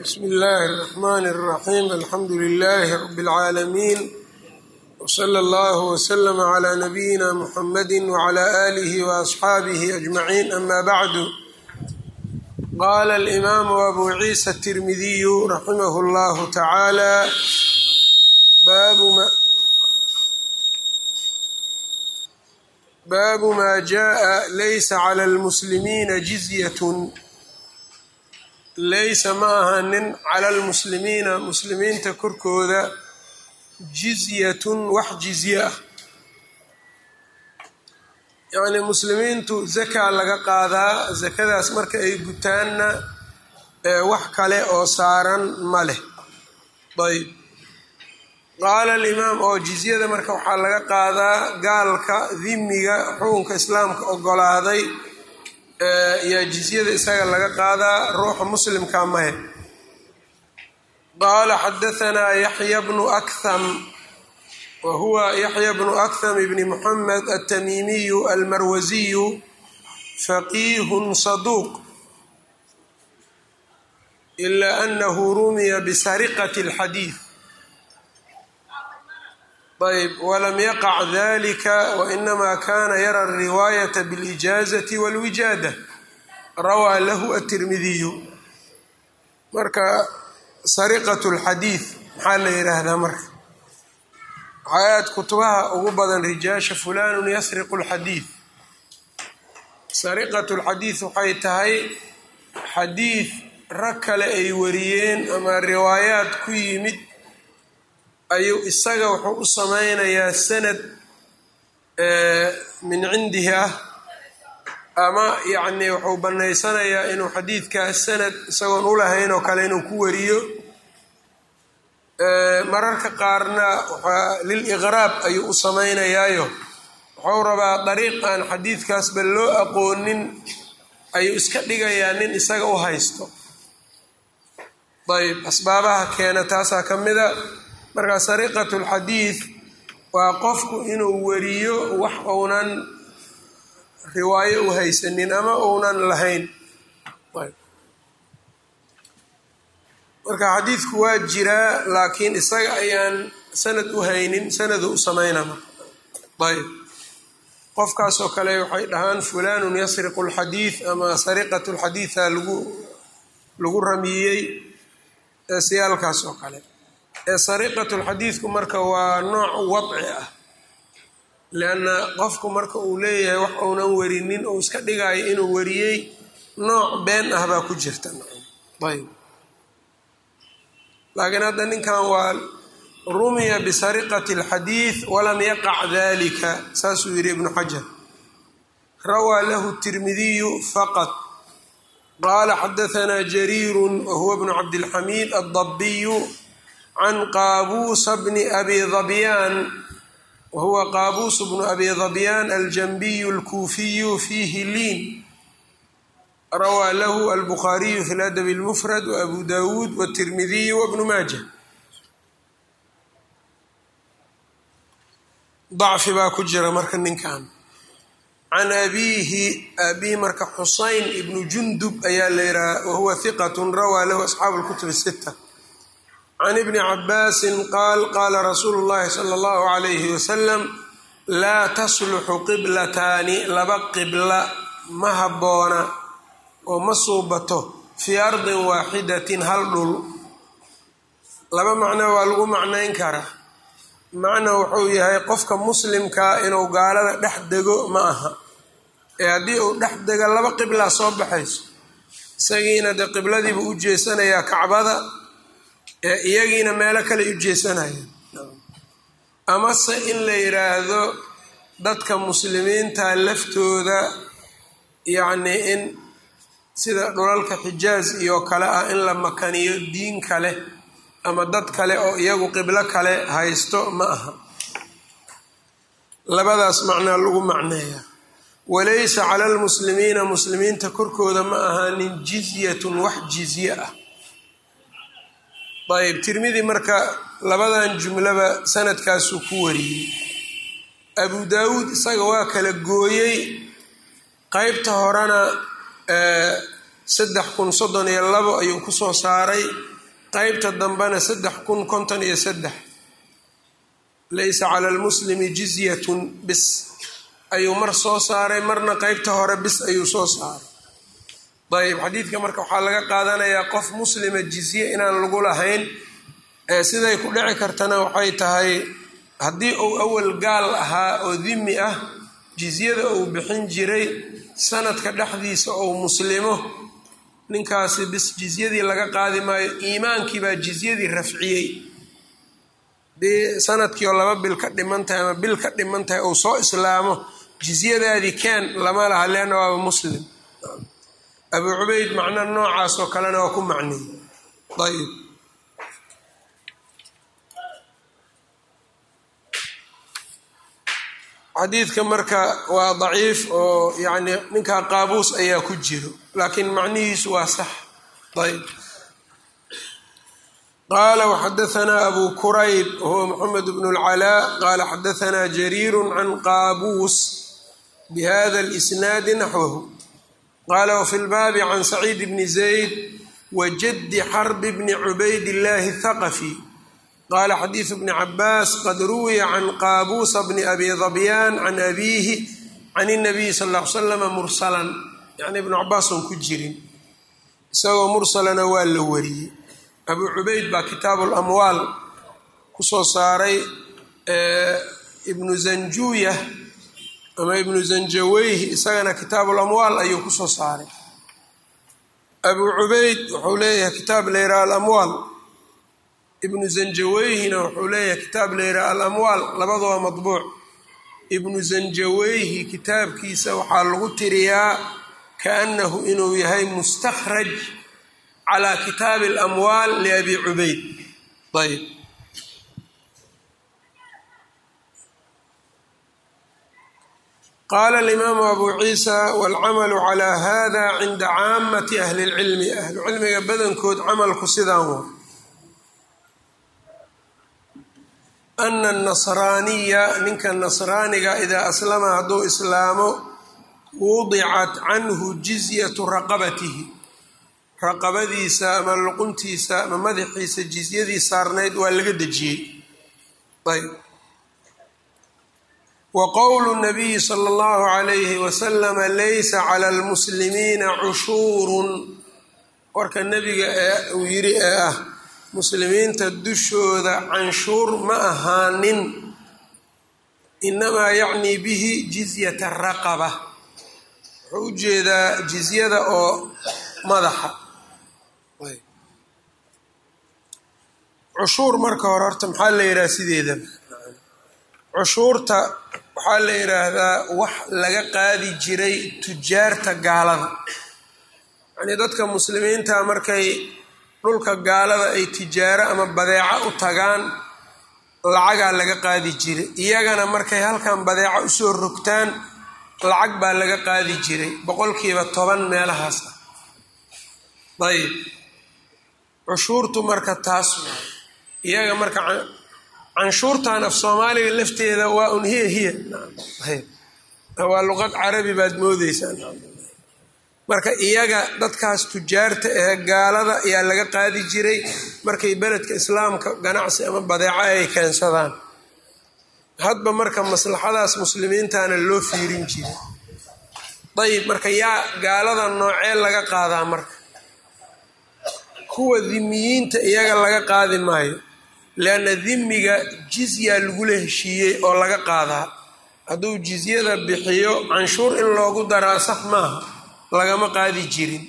bsmi illaahi الرaxmn الraxim alxamdu lilaahi rab اlcaalamiin wslى اllah wslm عlى nabiyina mxamadi wعlى آlih وaصxaabihi أجmaciin ama bacdu qala اlimaamu abu ciisa الtirmidiyu raximah اllah tacaalى baabu ma jaءa laysa clى اlmuslimiina jizyat laysa ma ahanin cala almuslimiina muslimiinta korkooda jizyatun wax jizye ah yacnii muslimiintu zakaa laga qaadaa sakadaas marka ay gutaanna wax kale oo saaran ma leh ayb qaala alimaam oo jizyada marka waxaa laga qaadaa gaalka dimiga xukunka islaamka ogolaaday yaa jizyada isaga laga qaadaa ruuxa muslimka mahe qaala xadahanaa yaxya bnu akham wa huwa yaxya bnu akham ibni muxamed altamimiyu almarwasiyu faqiihun saduuq ila anahu rumiya bisariqati اlxadiid ayb wlam yaqac dalika wainama kana yara alriwaayata biاlijaazati walwijaada rawaa lahu atirmidiyu marka sariqat lxadiid maxaa la yidhaahdaa marka waxaayaad kutubaha ugu badan rijaasha fulanun yasriqu lxadiid sariqat lxadiid waxay tahay xadiid rag kale ay wariyeen ama riwaayaad ku yimid ayuu isaga wuxuu u sameynayaa sanad min cindihi ah ama yacnii wuxuu bannaysanayaa inuu xadiidkaas sanad isagoon u lahayn oo kale inuu ku wariyo mararka qaarna waxaa lil iqraab ayuu u sameynayaayo wuxuu rabaa dariiq aan xadiidkaasba loo aqoonin ayuu iska dhigayaa nin isaga u haysto ayb asbaabaha keena taasaa ka mida marka sariqatu lxadiid waa qofku inuu wariyo wax uunan riwaayo u haysanin ama uunan lahayn marka xadiidku waa jiraa laakiin isaga ayaan sanad u haynin sanadu u samayna ayb qofkaasoo kale waxay dhahaan fulanun yasriqu lxadiid ama sariqat lxadiida lagu lagu ramiyey siyaalkaas oo kale sariqatu lxadiidku marka waa nooc wadci ah lianna qofku marka uu leeyahay wax uunan warinin ou iska dhigayo inuu wariyey nooc been ah baa ku jirta ayb laakiin hadda ninkan waa rumiya bisariqati alxadiid walam yaqac dalika saasuu yidhi ibnu xajar rawaa lahu tirmidiyu faqad qaala xadahanaa jariiru wahuwa bnu cabdilxamiid addabiyu can qaabuusa bni abi dabyaan wahuwa qaabuusu bnu abi dabyaan aljanbiyu alkuufiyu fiihi liin rawaa lahu albukhaariyu fi ladabi اlmufrad waabu dawuud wاtirmidiyu wabnu maaja dacfi baa ku jira marka ninkan can abiihi abihi marka xusayn ibnu jundub ayaa la yidhaha wahuwa hiqat rawaa lahu asxaabu اlkutub الsita can ibni cabaasin qaal qaala rasuulu llahi sala allahu calayhi wasalam laa tasluxu qiblataani laba qibla ma habboona oo ma suubato fii ardin waaxidatin hal dhul laba macno waa lagu macnayn karaa macna wuxuu yahay qofka muslimkaa inuu gaalada dhex dego ma aha ee haddii uu dhex dego laba qiblaa soo baxayso isagiina dee qibladiibuu u jeesanayaa kacbada ee iyagiina meelo kale u jeesanayaan amase in la yidhaahdo dadka muslimiinta laftooda yacnii in sida dhulalka xijaaz iyo kale ah in la makaniyo diin kale ama dad kale oo iyagu qiblo kale haysto ma aha labadaas macnaa lagu macneeyaa walaysa cala almuslimiina muslimiinta korkooda ma ahaanin jizyatun wax jizye ah ayb tirmidi marka labadan jumlaba sanadkaasuu ku wariyey abu daawuud isaga waa kala gooyey qeybta horena saddex kun soddon iyo labo ayuu kusoo saaray qeybta dambena saddex kun konton iyo saddex laysa cala lmuslimi jizyatun bis ayuu mar soo saaray marna qeybta hore bis ayuu soo saaray ayb xadiidka marka waxaa laga qaadanayaa qof muslima jizye inaan lagu lahayn siday ku dhici kartana waxay tahay haddii uu awal gaal ahaa oo dimi ah jizyada uu bixin jiray sanadka dhexdiisa ou muslimo ninkaasi bis jizyadii laga qaadi maayo iimaankii baa jizyadii rafciyey dii sanadkii oo laba bil ka dhiman tahay ama bil ka dhiman tahay uu soo islaamo jizyadaadii keen lama laha leanna waaba muslim abuu cubayd macna noocaas oo kalena waa ku macniyey ayb xadiidka marka waa daciif oo yani ninkaa qaabuus ayaa ku jiro laakiin macnihiisu waa sax ayb qaala waxadaanaa abu kurayb wahuwa moxamed bnu اlcalaa qaala xadaanaa jariiru can qaabuus bihada اlisnaadi naxwahu qaala wfi lbaabi can saciid bni zayd wajadi xarbi bni cubayd illaahi اthaqafi qala xadiidu bni cabaas qad ruwiya can qaabuusa bni abi dabyaan can abiihi can اnabiyi sal ll ly slama mursalan yani ibnu cabaas oon ku jirin isagoo mursalana waa la wariyey abuu cubayd baa kitaabu lamwaal kusoo saaray ibnu zanjuya ama ibnu zanjaweyhi isagana kitaabu lamwaal ayuu kusoo saaray abuu cubayd wuxuu leeyahay kitaab layraa alamwaal ibnu zanjaweyhina wuxuu leeyahay kitaab layraa alamwaal labadaba madbuuc ibnu zanjaweyhi kitaabkiisa waxaa lagu tiriyaa kaanahu inuu yahay mustakhraj calaa kitaabi alamwaal liabi cubayd ayb qaala alimaamu abu ciisa walcamalu calaa hada cinda caamati ahli lcilmi ahlucilmiga badankood camalku sidaan wa ana anasraaniya ninka nasraaniga idaa aslama hadduu islaamo wudicat canhu jizyatu raqabatihi raqabadiisa ama luquntiisa ama madaxiisa jizyadii saarnayd waa laga dejiyey ayb wa qowlu nabiyi sala allahu calayhi wasalama laysa cala almuslimiina cushuurun warka nebiga ee uu yidhi ee ah muslimiinta dushooda canshuur ma ahaanin inamaa yacnii bihi jizyata raqaba wuxuu u jeedaa jizyada oo madaxa cushuur marka hore horta maxaa la yidhaha sideedaba cushuurta waxaa la yidhaahdaa wax laga qaadi jiray tujaarta gaalada yacnii dadka muslimiinta markay dhulka gaalada ay tijaaro ama badeeco u tagaan lacagaa laga qaadi jiray iyagana markay halkan badeeco usoo rogtaan lacag baa laga qaadi jiray boqolkiiba toban meelahaas ah ayb cushuurtu marka taas waa iyaga marka canshuurtan af soomaaliga lafteeda waa un hiya hiya waa luqad carabi baad moodeysaa marka iyaga dadkaas tujaarta ee gaalada ayaa laga qaadi jiray markay beledka islaamka ganacsi ama badeeco ay keensadaan hadba marka maslaxadaas muslimiintana loo fiirin jiray dayib marka yaa gaalada noocee laga qaadaa marka kuwa dimiyiinta iyaga laga qaadi maayo leanna dimiga jizya lagula heshiiyey oo laga qaadaa hadduu jizyada bixiyo canshuur in loogu daraa sax maaha lagama qaadi jirin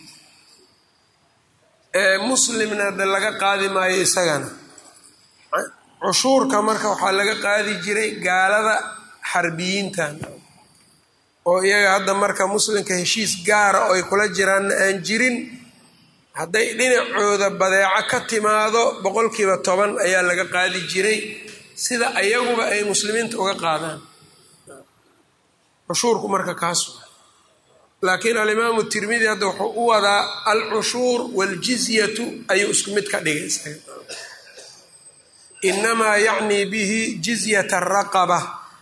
muslimna de laga qaadi maayo isagana cushuurka marka waxaa laga qaadi jiray gaalada xarbiyiintan oo iyaga hadda marka muslimka heshiis gaara oo ay kula jiraanna aan jirin hadday dhinacooda badeeco ka timaado boqolkiiba toban ayaa laga qaadi jiray sida ayaguba ay muslimiinta uga qaadaan cushuurku marka kaas laakiin alimaamu tirmidi hadda wuxuu u wadaa alcushuur waaljizyatu ayuu isku mid ka dhigay isaga inamaa yacnii bihi jizyata araqaba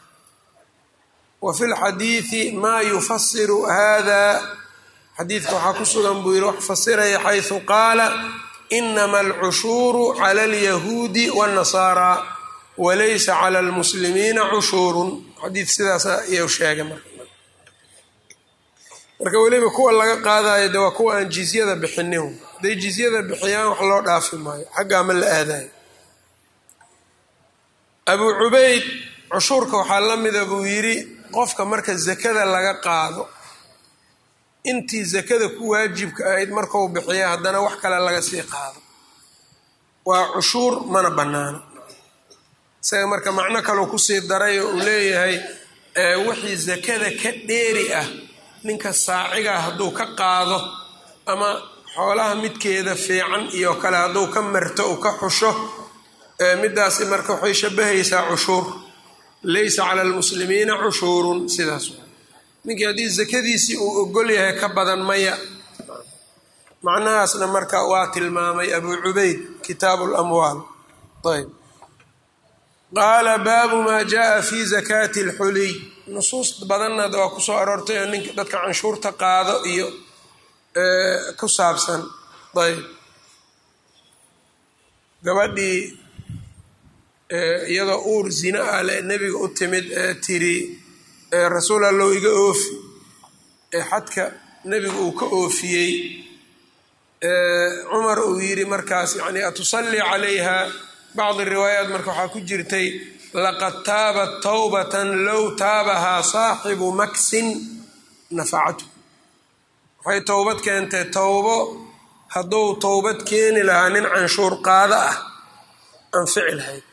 wa fi lxadiidi maa yufasiru hada xadiidka waxaa ku sugan buu yidhi wax fasiraya xaysu qaala inama alcushuuru cala alyahuudi waاnnasaara walaysa cala almuslimiina cushuurun xadiid sidaas ayuu sheegay marka marka weliba kuwa laga qaadayo de waa kuwa aan jizyada bixinin hadday jizyada bixiyaan wax loo dhaafi maayo xaggaa ma la aadayo abuu cubayd cushuurka waxaa la mida buu yidhi qofka marka zakada laga qaado intii zakada ku waajibka ahayd markau bixiya haddana wax kale laga sii qaado waa cushuur mana bannaano isaga marka macno kaleu kusii daray oo uu leeyahay wixii zakada ka dheeri ah ninka saaciga hadduu ka qaado ama xoolaha midkeeda fiican iyo kale hadduu ka marto uu ka xusho midaasi marka waxay shabahaysaa cushuur laysa cala almuslimiina cushuurun sidaas ninkii haddii zakadiisii uu ogol yahay ka badan maya macnahaasna marka waa tilmaamay abuu cubayd kitaabu lamwaal ayb qaala baabu maa jaaa fi zakaati alxuliy nusuus badanna waa kusoo aroortay oo ninka dadka canshuurta qaado iyo ku saabsan ayb gabadhii iyadoo uur zina ah le nebiga u timid ee tiri rasuul allow iga oofi ee xadka nebigu uu ka oofiyey cumar uu yidhi markaas yani atusallii calayha bacdi riwaayaat marka waxaa ku jirtay laqad taabat tawbatan low taabahaa saaxibu maksin nafacatu waxay towbad keentay towbo hadduu towbad keeni lahaa nin canshuur qaado ah anfici lahayd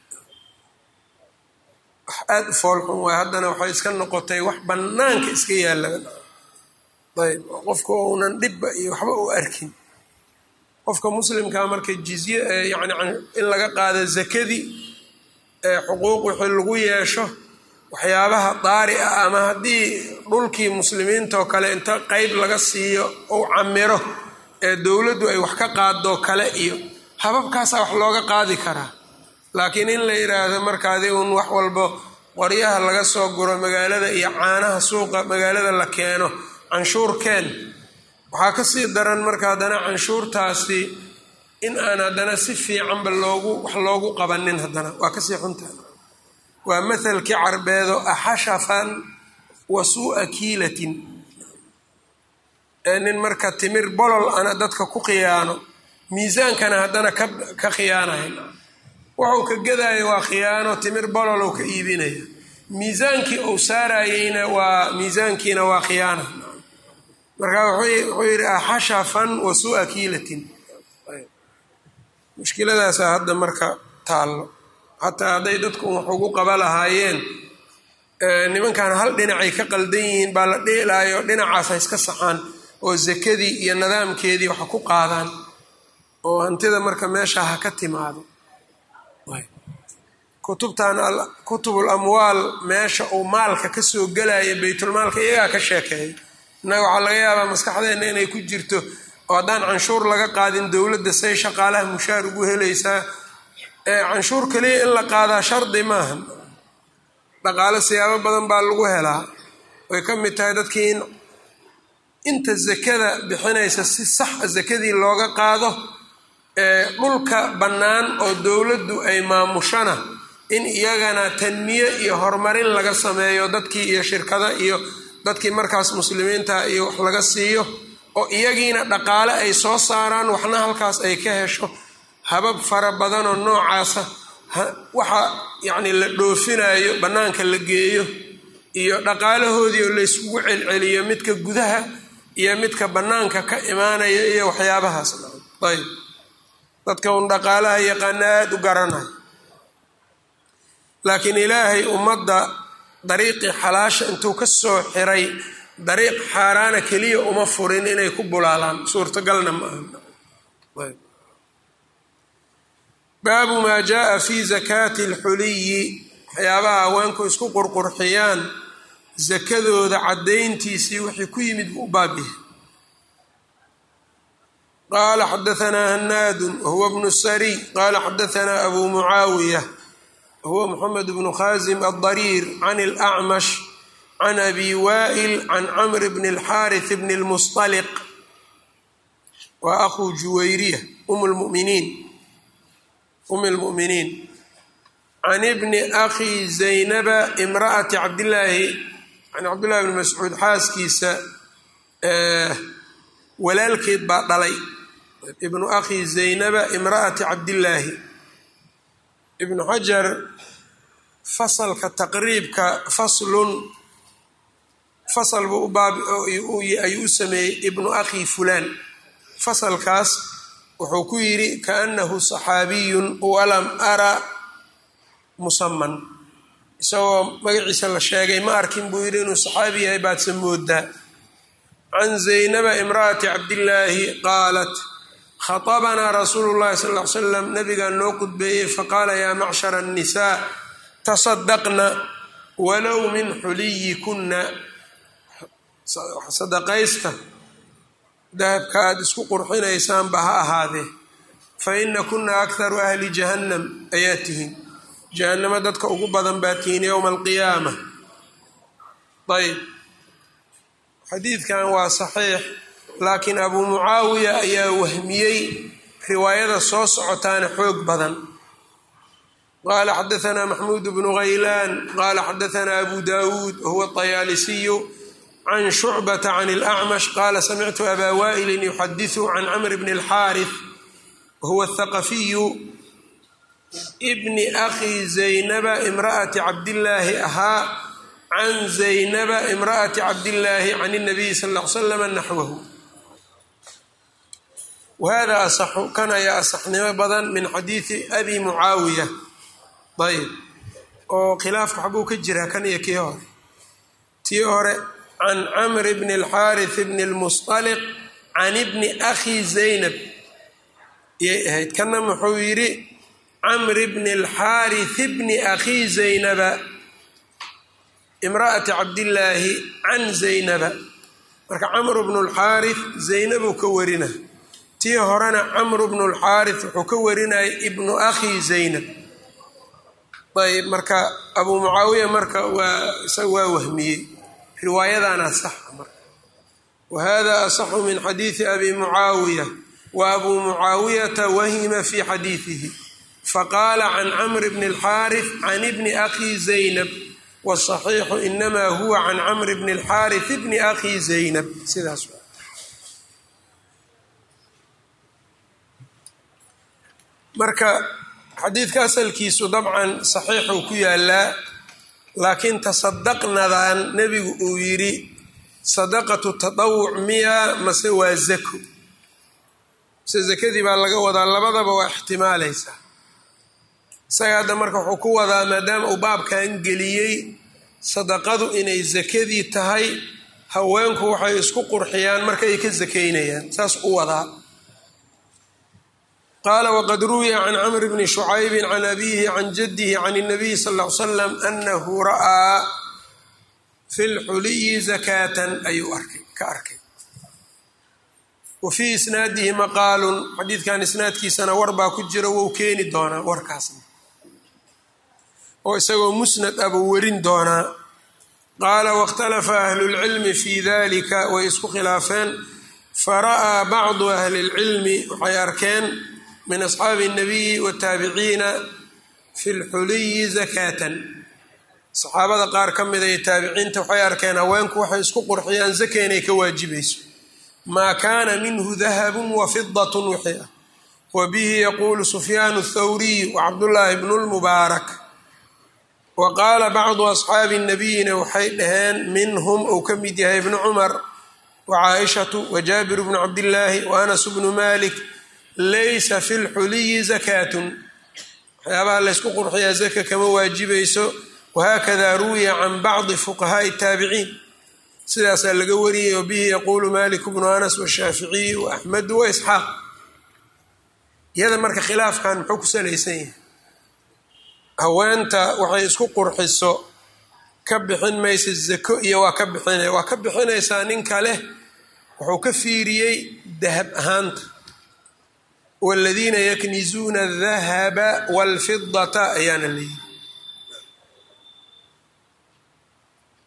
wax aada u foolxun waay haddana waxay iska noqotay wax bannaanka iska yaalaan ayb qofka uunan dhibba iyo waxba u arkin qofka muslimkaa marka jizye yani in laga qaado zakadii xuquuq wixii lagu yeesho waxyaabaha daari ah ama haddii dhulkii muslimiintaoo kale inta qeyb laga siiyo ou camiro ee dowladdu ay wax ka qaadoo kale iyo hababkaasaa wax looga qaadi karaa laakiin in la yidhaahdo markaadi uun wax walbo qoryaha laga soo guro magaalada iyo caanaha suuqa magaalada la keeno canshuur keen waxaa kasii daran marka haddana canshuurtaasi in aan haddana si fiicanba loogu wax loogu qabanin haddana waa kasii xunta waa mathalkii carbeedo axashafan wa suu'a kiilatin ee nin marka timir bolol ana dadka ku khiyaano miisaankana haddana ka khiyaanahay wuxuu ka gadaayo waa khiyaano timir bololow ka iibinaya miisaankii uu saarayeyna waa miisaankiina waa khiyaana marka wuxuu yidhi axashafan wa suu'a kiilatin mushkiladaasaa hadda marka taallo xataa hadday dadku wax ugu qaba lahaayeen nimankan hal dhinacay ka qaldan yihiin baa la dheelaayo dhinacaas ha iska saxaan oo zakadii iyo nidaamkeedii waxa ku qaadaan oo hantida marka meesha ha ka timaado kutubtan kutubul amwaal meesha uu maalka kasoo gelaya baytulmaalka iyagaa ka sheekeeya innaga waxaa laga yaabaa maskaxdeenna inay ku jirto oo haddaan canshuur laga qaadin dowladda say shaqaalaha mushaar ugu helaysaa canshuur kaliya in la qaadaa shardi maaha dhaqaale siyaabo badan baa lagu helaa way ka mid tahay dadkii in inta zakada bixinaysa si saxa zakadii looga qaado dhulka bannaan oo dowladdu ay maamushana in iyagana tanmiye iyo horumarin laga sameeyo dadkii iyo shirkada iyo dadkii markaas muslimiinta iyo wax laga siiyo oo iyagiina dhaqaale ay soo saaraan waxna halkaas ay ka hesho habab fara badanoo noocaasa waxa yacni la dhoofinayo bannaanka la geeyo iyo dhaqaalahoodii oo layskugu celceliyo midka gudaha iyo midka bannaanka ka imaanaya iyo waxyaabahaas ayb dadka un dhaqaalaha yaqaana aada u garanaya laakiin ilaahay ummadda dariiqii xalaasha intuu ka soo xiray dariiq xaaraana keliya uma furin inay ku bulaalaan suurtagalna ma aha baabu maa jaaa fi zakaati alxuliyi waxyaabaha haweenku isku qurqurxiyaan sakadooda caddayntiisii wixii ku yimid buu u baabyahay qaala xadaanaa hanaadun wahuwa bnu sariy qaala xadaanaa abu mucaawiya wahuwa moxamed bnu khaasim aldariir can alacmash can abi waa'il can camr bni alxaaris bni lmusطaliq waa akhuu juwayriya um lmuminiin umi lmu'miniin can ibni akhi zaynaba imra'ati cabdillaahi can cabdillahi bni mascuud xaaskiisa walaalkeed baa dhalay ibnu akhi zaynaba imra'ati cabdillaahi ibnu xajar fasalka taqriibka faslun fasal buu u baab ayuu u sameeyey ibnu akhi fulaan fasalkaas wuxuu ku yidhi kaanahu saxaabiyun walam ara musaman isagoo magaciisa la sheegay ma arkin buu yidhi inuu saxaabi yahay baadse moodaa can zaynaba imra'ati cabdillaahi qaalat khatabanaa rasuulu llahi sal ly slam nabigaa noo qudbeeyey faqaala yaa macshara annisaa tasadaqna walow min xuliyikunna sadaqaysta dahabka aada isku qurxinaysaanba ha ahaadee fa ina kunna akharu ahli jahannam ayaa tihiin jahannamo dadka ugu badan baa tihiin yowma alqiyaama ayb xadiidkan waa saxiix laakiin abuu mucaawiya ayaa wahmiyey riwaayada soo socotaana xoog badan qaala xadaanaa maxmuud bnu haylaan qaala xadaanaa abu dawuud wahuwa طayaalisiyu can shucbata can اlأcmash qaala samictu abaa waa'ilin yuxadiثu can camr bni اlxaariث wahuwa اthaqafiyu bni akhi zaynaba imra'ati cabdillaahi ahaa can zaynaba imra'ati cabdillaahi can الnabiyi sal ll ly slam naxwahu wahada asaxu kan ayaa asaxnimo badan min xadiidi abi mucaawiya ayb oo khilaafka xaguu ka jiraa kan iyo kii hore tii hore can camr bni اlxaariث bni اlmusطaliq can ibni akhi zaynab yay ahayd kana muxuu yidhi camr bni اlxaariث bni akhi zaynaba imra'ati cabdillaahi can zaynaba marka camr bnu اlxaariث zaynabuu ka warina tii horena camr bnu اlxaariث wuxuu ka warinayay ibnu akhi zaynab ayb marka abuu mucaawiya marka waa isaga waa wahmiyey riwaayadaana saxa marka wa hada asaxu min xadiidi abi mucaawiya wa abuu mucaawiyata wahima fi xadiidihi faqaala can camr bni اlxaariث can ibni akhi zaynab wاsaxiixu inama huwa can camr bni اlxaariث bni akhi zaynab sidaas marka xadiidka asalkiisu dabcan saxiixuu ku yaalaa laakiin tasadaqnadan nebigu uu yidhi sadaqatu tadawuc miya mase waa zako mase zakadii baa laga wadaa labadaba waa ixtimaalaysaa isaga hadda marka wuxuu ku wadaa maadaama uu baabkan geliyey sadaqadu inay zakadii tahay haweenku waxay isku qurxiyaan markay ka sakaynayaan saas u wadaa qaala wqad ruwiya can camr bni shucaybi can abihi can jadihi can الnabiy sal ll ly slam anahu ra'aa fi lxuliyi zakatan ayuu arkay ka arkay wa fii isnaadihi maqaalun xadiidkan isnaadkiisana war baa ku jira wou keeni doonaa warkaasna oo isagoo musnad ah buu werin doonaa qaala wاkhtalafa ahlu اlcilmi fi dalika way isku khilaafeen fara'aa bacdu ahli اlcilmi waxay arkeen min asxaabi الnabiyi wataabiciina fi lxuliyi zakatan saxaabada qaar ka mida iyo taabiciinta waxay arkeen haweenku waxay isku qurxiyaan zaka inay ka waajibayso maa kaana minhu dahabu wa fidat wixii ah wa bihi yaquulu sufyaan الthawriy wacabdullaahi bnu lmubaarak wa qaala bacdu asxaabi الnabiyina waxay dhaheen minhum uu ka mid yahay ibnu cumar wa caaishatu wa jaabir bnu cabdillaahi wa anas bnu malik laysa fi lxuliyi zakaatun waxyaabaha laysku qurxiyaa zaka kama waajibayso wahakada ruwiya can bacdi fuqahaaءi الtaabiciin sidaasaa laga wariyay wabihi yaquulu malik bnu anas washaaficiyu waaxmedu waisxaaq iyada marka khilaafkan muxuu ku salaysan yahay haweenta waxay isku qurxiso ka bixin maysa zako iyo waa ka bixina waa ka bixinaysaa ninka leh wuxuu ka fiiriyey dahab ahaanta wاladiina yaknizuuna الdahaba wاlfidata ayaana leeyihi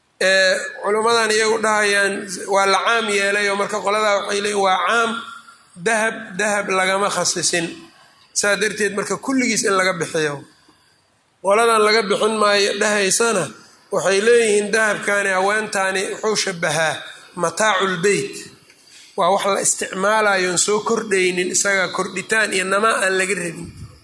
culimmadan iyagu dhahayaan waa la caam yeelay oo marka qoladaa waxay leeyiin waa caam dahab dahab lagama khasisin saa darteed marka kulligiis in laga bixiyo qoladan laga bixin maayo dhahaysana waxay leeyihiin dahabkani haweentaani wuxuu shabahaa mataaculbeyt waa wax la isticmaalayoon soo kordhaynin isaga kordhitaan iyo namaa aan laga rabin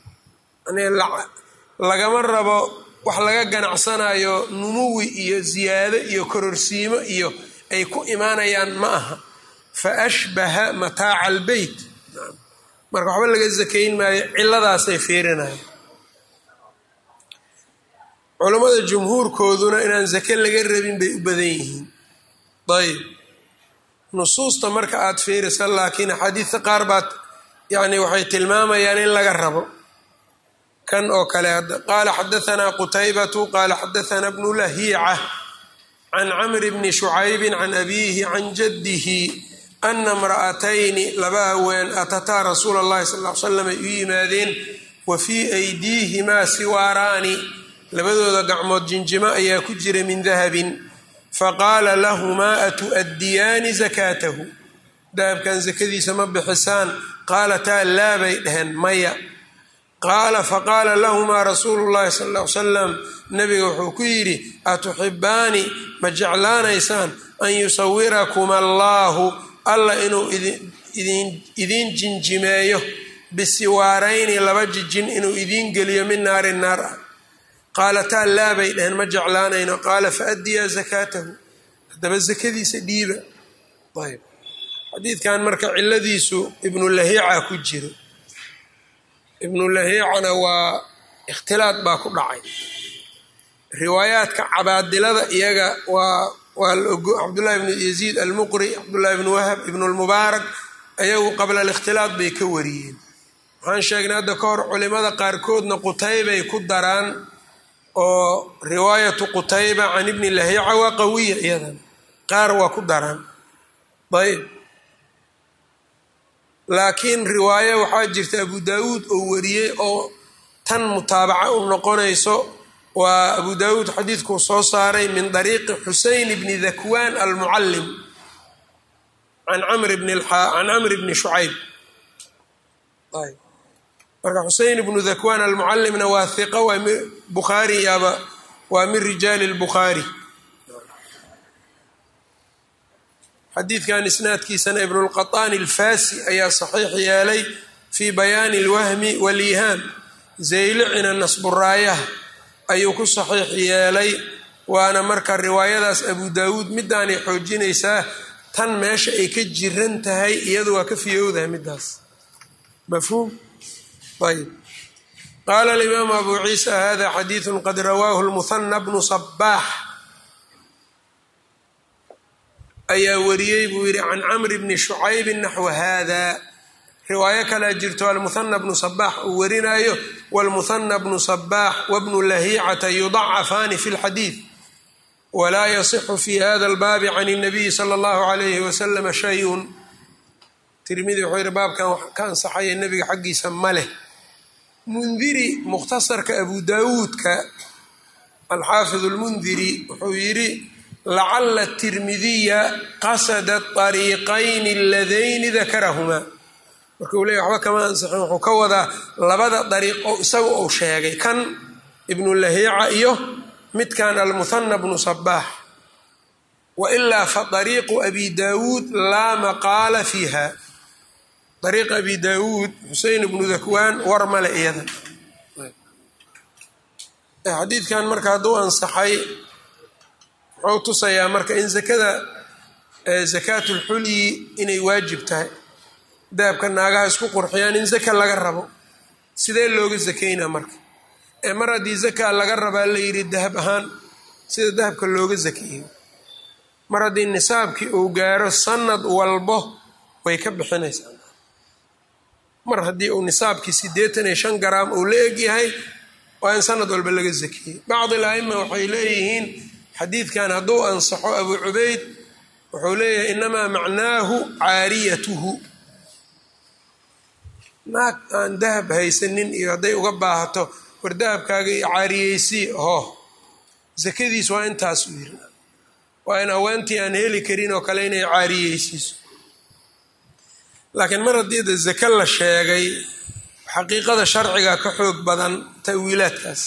lagama rabo wax laga ganacsanayo numuwi iyo ziyaado iyo kororsiimo iyo ay ku imaanayaan ma aha fa ashbaha mataaca albeyt marka waxba laga sakayn maayo ciladaasay fiirinaya culammada jumhuurkooduna inaan sake laga rabin bay u badan yihiin ayb nusuusta marka aada fiirisa laakiin axaadiista qaar baad yani waxay tilmaamayaan in laga rabo kan oo kale hadda qaala xadahanaa qutaybatu qaala xadahanaa bnu lahiica can camri bni shucaybin can abiihi can jaddihi ana imra'atayni laba haween atataa rasuula allahi sal l slam ay u yimaadeen wa fii aydiihimaa siwaaraani labadooda gacmood jinjimo ayaa ku jira min dahabin faqaala lahumaa atu'addiyaani sakaatahu dahabkan sakadiisa ma bixisaan qaalataa laa bay dhaheen maya qaala faqaala lahumaa rasuulu llahi sal l salam nabiga wuxuu ku yidhi atuxibaani ma jeclaanaysaan an yusawirakuma allaahu alla inuu idiin jinjimeeyo bisiwaarayni laba jijin inuu idiin geliyo min naari naar ah qaalataa laa bay dhaheen ma jeclaanayno qaala faaddiyaa sakaatahu haddaba sakadiisa dhiiba ayb xadiidkan marka ciladiisu ibnu lahiica ku jiro ibnu lahiicana waa ikhtilaad baa ku dhacay riwaayaadka cabaadilada iyaga waa waa cabdullahi bnu yaziid almuqri cabdullahi bnu wahab ibnu lmubaarak ayagu qabla alikhtilaad bay ka wariyeen waxaan sheegnay hadda ka hor culimada qaarkoodna qutaybay ku daraan oo riwaayatu qutayba can ibni lahiica waa qawiya iyadan qaar waa ku daraan ayb laakiin riwaaye waxaa jirta abu daawuud oo wariyey oo tan mutaabaca u noqonayso waa abu daawuud xadiidkuu soo saaray min dariiqi xuseyn bni dakwaan almucallim can camri bni shucayb marka xuseyn bnu dakwaan almucallimna waa hiqa waa bukhaari yaaba waa min rijaali lbukhaari xadiidkan isnaadkiisana ibnulqaطaani alfasi ayaa saxiix yeelay fii bayaani اlwahmi waliihaam zaylicina nasburaayaha ayuu ku saxiix yeelay waana marka riwaayadaas abu daawuud midaanay xoojinaysaa tan meesha ay ka jiran tahay iyadu waa ka fiyowdahay midaas mafhuum ayb qaala alimaamu abu ciisa hada xadiidu qad rawaahu lmuhana bnu sabaax ayaa wariyey buu yidhi can camri bni shucaybin naxwa hada riwaayo kalea jirto almuhana bnu sabaax uu warinayo wlmuhana bnu sabaax wabnu lahiicata yudacafaani fi lxadiid walaa yasixu fi hada albaabi can اnabiyi sala اllahu alayhi wasalama shayun tirmidi wuxuu yidhi baabkan wax ka ansaxaya nebiga xaggiisa ma leh mundiri mukhtasarka abu daawuudka alxaafid lmundiri wuxuu yidhi lacala tirmidiya qasada ariiqayni aladayni dakarahumaa marka uu leey waxba kama ansixin wuxuu ka wadaa labada dariiq oo isaga uu sheegay kan ibnu lahiica iyo midkan almuhana bnu sabaax wailaa fa dariiqu abi daawuud laa maqaala fiiha dariiq abi daawuud xusein ibnu dakwaan war male iyada xadiidkan marka hadduu ansaxay wuxuu tusayaa marka in zakada zakaatulxulyi inay waajib tahay dahabka naagaha isku qurxiyaan in zaka laga rabo sidee looga zakaynaa marka ee mar haddii zakaa laga rabaa la yidhi dahab ahaan sida dahabka looga zakeeyo mar haddii nisaabkii uu gaaro sanad walbo way ka bixinaysaa mar haddii uu nisaabkii siddeetan iyo shan garaam uu la egyahay waa in sanad walba laga zakeeyey bacdi al-aima waxay leeyihiin xadiidkan hadduu ansaxo abu cubayd wuxuu leeyahay inamaa macnaahu caariyatuhu naag aan dahab haysanin iyo hadday uga baahato war dahabkaaga iyo caariyeysii ho sakadiis waa intaas u yiri waa in haweentii aan heli karin oo kale inay caariyeysiiso laakiin mar haddii de zake la sheegay xaqiiqada sharciga ka xoog badan ta'wiilaadkaas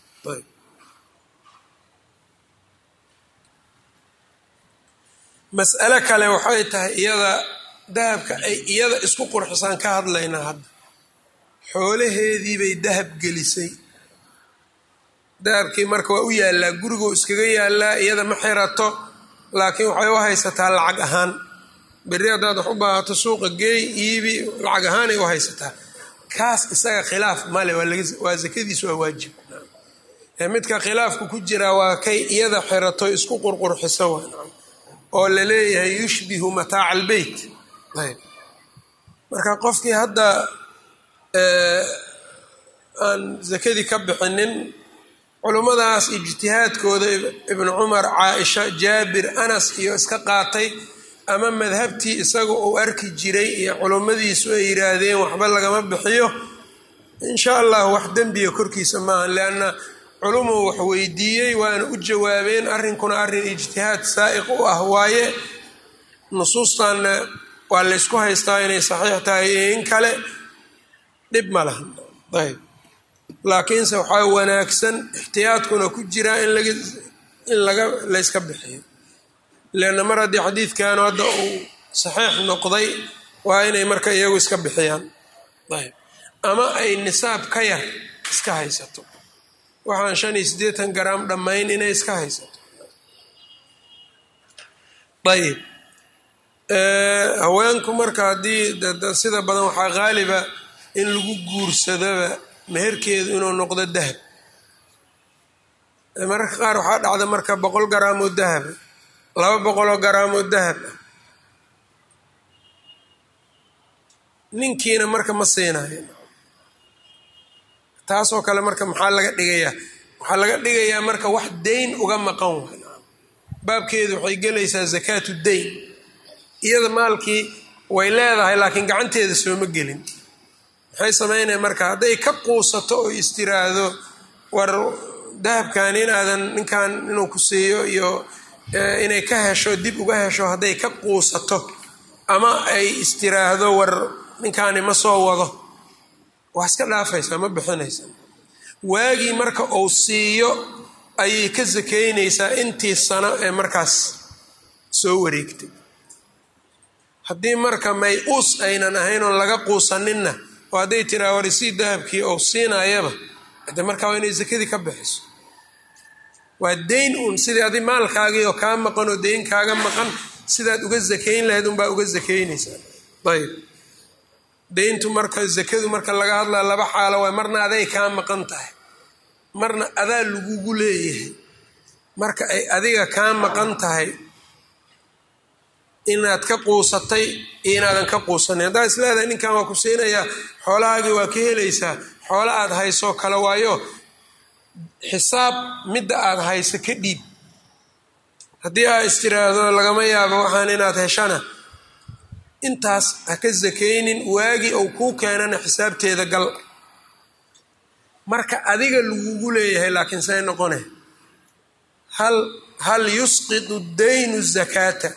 mas'alo kale waxay tahay iyada dahabka ay iyada isku qurxisaan ka hadlaynaa hadda xoolaheedii bay dahab gelisay dahabkii marka waa u yaallaa gurigoo iskaga yaallaa iyada ma xirato laakiin waxay u haysataa lacag ahaan berri haddaad wax u baahato suuqa geey iibi lacag ahaanay u haysataa kaas isaga khilaaf male waa zakadiisu waa waajib midka khilaafku ku jiraa waa kay iyada xirato isku qurqurxiso oo la leeyahay yushbihu mataaca albeyt marka qofkii hadda aan zakadii ka bixinin culummadaas ijtihaadkooda ibnu cumar caaisha jaabir anas iyo iska qaatay ama madhabtii isaga uu arki jiray iyo culummadiisu ay yidhaahdeen waxba lagama bixiyo insha allah wax dembiga korkiisa maaha leanna culumuu wax weydiiyey waana u jawaabeen arrinkuna arrin ijtihaad saa'iq u ah waaye nusuustanna waa laysku haystaa inay saxiix tahay iyo in kale dhib ma laha ayb laakiinse waxaa wanaagsan ixtiyaadkuna ku jiraa in laga in laga layska bixiyo leanna mar haddii xadiidkanu hadda uu saxiix noqday waa inay marka iyagu iska bixiyaan ayb ama ay nisaab ka yar iska haysato waxaan shan iyo siddeetan garaam dhammayn inay iska haysato ayib haweenku marka haddii sida badan waxaa qaaliba in lagu guursadoba meherkeedu inuu noqdo dahab mararka qaar waxaa dhacda marka boqol garaam oo dahaba laba boqoloo garaam oo dahab ah ninkiina marka ma siinayo taasoo kale marka maxaa laga dhigayaa waxaa laga dhigayaa marka wax dayn uga maqan way baabkeedu waxay gelaysaa zakaatu dayn iyada maalkii way leedahay laakiin gacanteeda sooma gelin maxay samaynaya marka hadday ka quusato oo istiraahdo war dahabkan in aadan ninkan inuu ku siiyo iyo inay ka hesho dib uga hesho hadday ka quusato ama ay istiraahdo war ninkaani ma soo wado waa iska dhaafaysaa ma bixinaysaa waagii marka uu siiyo ayay ka sakaynaysaa intii sano ee markaas soo wareegtay haddii marka may-uus aynan ahayn oon laga quusaninna oo hadday tiraa warisii dahabkii ou siinayaba de markaa waa inay sakadii ka bixiso waa dayn uun sidii adi maalkaagii oo kaa maqan oo dayn kaaga maqan sidaad uga sakayn lahayd unbaa uga sakaynaysaa ayb dayntu marka zakadu marka laga hadlaa laba xaalo waay marna aday kaa maqan tahay marna adaa lagugu leeyahay marka ay adiga kaa maqan tahay inaad ka quusatay iyo inaadan ka quusanin haddaa is leedahay ninkan waa ku siinayaa xoolahaagii waa ka helaysaa xoolo aad haysoo kale waayo xisaab midda aad hayso ka dhiib haddii aad istiraahdo lagama yaabo waxaan inaad heshana intaas ha ka sakaynin waagii ou kuu keenana xisaabteeda gal marka adiga lagugu leeyahay laakiin say noqone hal hal yusqitu daynu zakaata